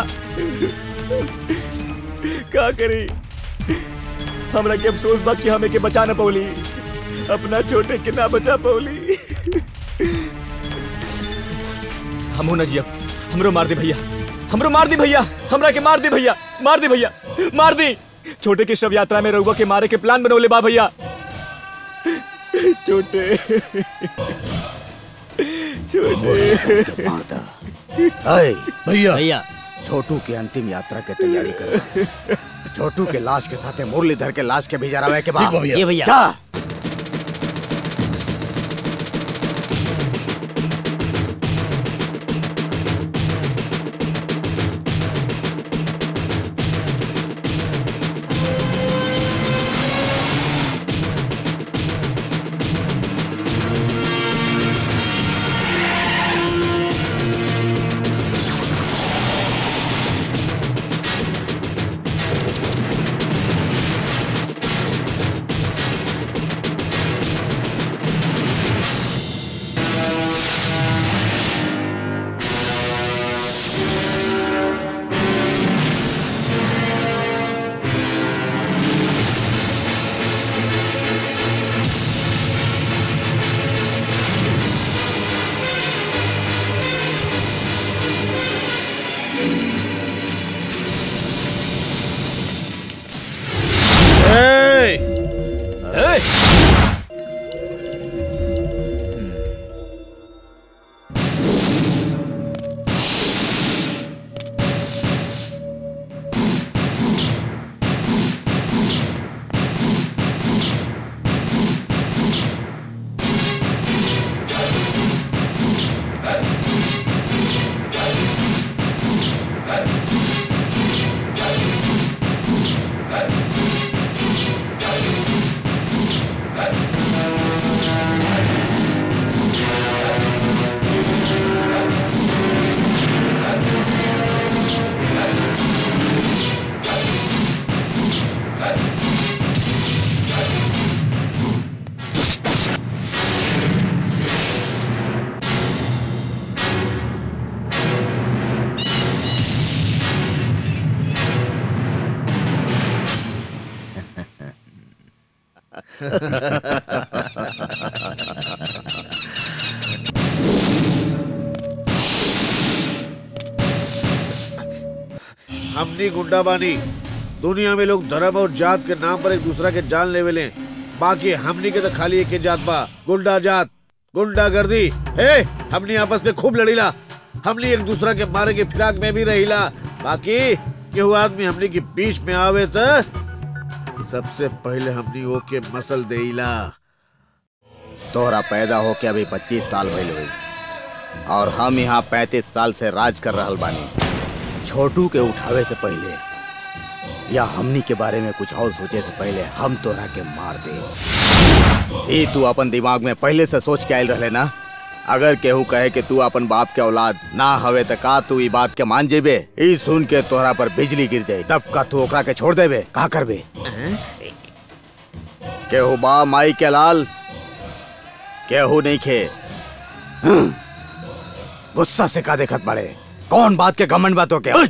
का करी हमरा के अफसोस बा कि हमें के बचा न पौली अपना छोटे के ना बचा पौली हमहू न जियब हमरो मार दे भैया हमरो मार दी भैया हमरा के मार दी भैया मार दी भैया मार दी छोटे के शव यात्रा में रउआ के मारे के प्लान बनौले बा भैया छोटे छोटे अय भैया भैया छोटू की अंतिम यात्रा के तैयारी कर छोटू के लाश के साथ मुरलीधर के लाश के भी जरावे के बाद ठीक बा भैया। ये भैया। जा हमनी गुंडा बानी दुनिया में लोग धर्म और जात के नाम पर एक दूसरा के जान लेवे ले बाकी हमनी के तो खाली एक ही जात बा गुंडा जात गुंडा गर्दी हे हमनी आपस में खूब लड़ीला हमनी एक दूसरा के मारे के फिराक में भी रहीला बाकी केहू आदमी हमनी के बीच में आवे तो सबसे पहले हमनी ओके मसल देला तोहरा पैदा होके अभी पच्चीस साल भइल हुई और हम यहाँ पैंतीस साल से राज कर रहल बानी छोटू के उठावे से पहले या हमनी के बारे में कुछ और सोचे से पहले हम तोरा के मार दे ई तू अपन दिमाग में पहले से सोच के आयल रहे ना अगर केहू कहे कि तू अपन बाप के औलाद ना हवे त का तू ई बात के मान जेबे ई सुन के तोहरा पर बिजली गिर जाए तब का तू ओकरा के छोड़ देबे का करबे केहू बा माई के लाल केहू नहीं खे हम्म, गुस्सा से का देखत बड़े कौन बात के घमंड बातों के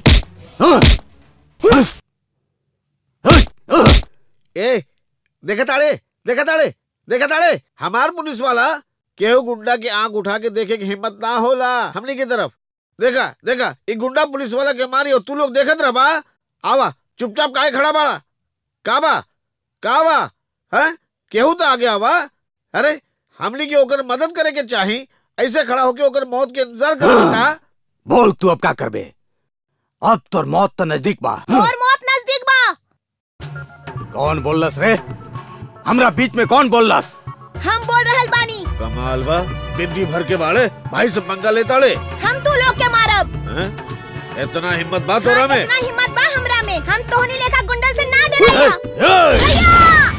ए देखा ताड़े देखा ताड़े देखा ताड़े हमार पुलिस वाला केहू गुंडा की आंख उठा के देखे की हिम्मत ना होला हमनी की तरफ देखा देखा ये गुंडा पुलिस वाला के मारी हो तू लोग देखत रह बा आवा चुपचाप काहे खड़ा बाड़ा का बा का बा हैं केहू तो आगे आवा अरे हमनी के ओकर मदद करे के चाही ऐसे खड़ा होके ओकर मौत के इंतजार कर का बोल तू अब का करबे अब तोर मौत तो नजदीक बा और मौत नजदीक बा कौन बोललस रे हमरा बीच में कौन बोललस हम बोल रहल बानी कमाल बा बिंदी भर के बाड़े भाई से पंगा लेताड़े हम तू लोग के मारब हैं इतना हिम्मत बात हो रहा में इतना हिम्मत बा हमरा में हम तोहनी लेखा गुंडा से ना डराइया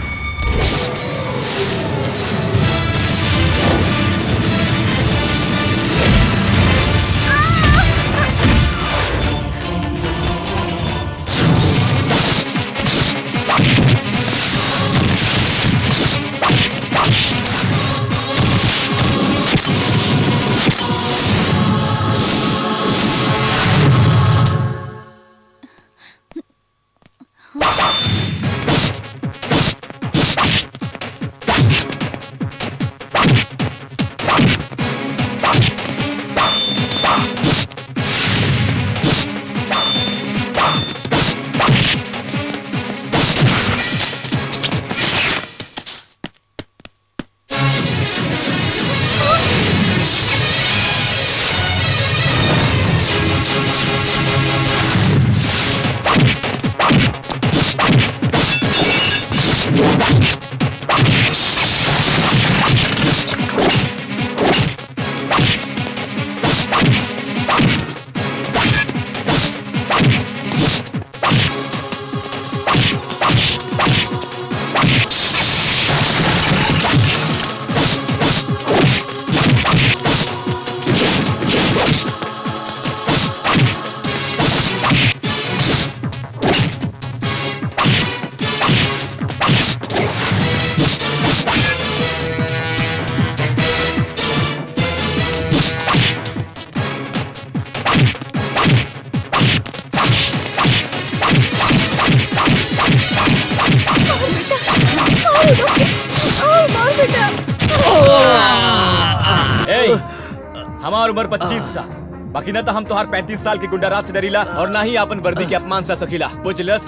ए, हमार उम्र 25 साल बाकी न तो हम तोहार 35 साल के गुंडा राज से डरीला और ना ही अपन वर्दी के अपमान से सखीला बुझलस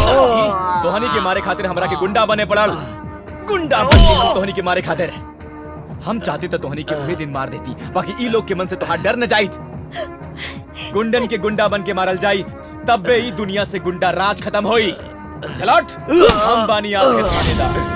तोहनी के मारे खातिर हमरा के गुंडा बने पड़ल गुंडा बन के हम तोहनी के मारे खातिर हम चाहती तो तोहनी के वही दिन मार देती बाकी ई लोग के मन से तोहार डर न जाइत गुंडन के गुंडा बन के मारल जाई तब बे ई दुनिया से गुंडा राज खत्म होई चलट हम बानी आपके थानेदार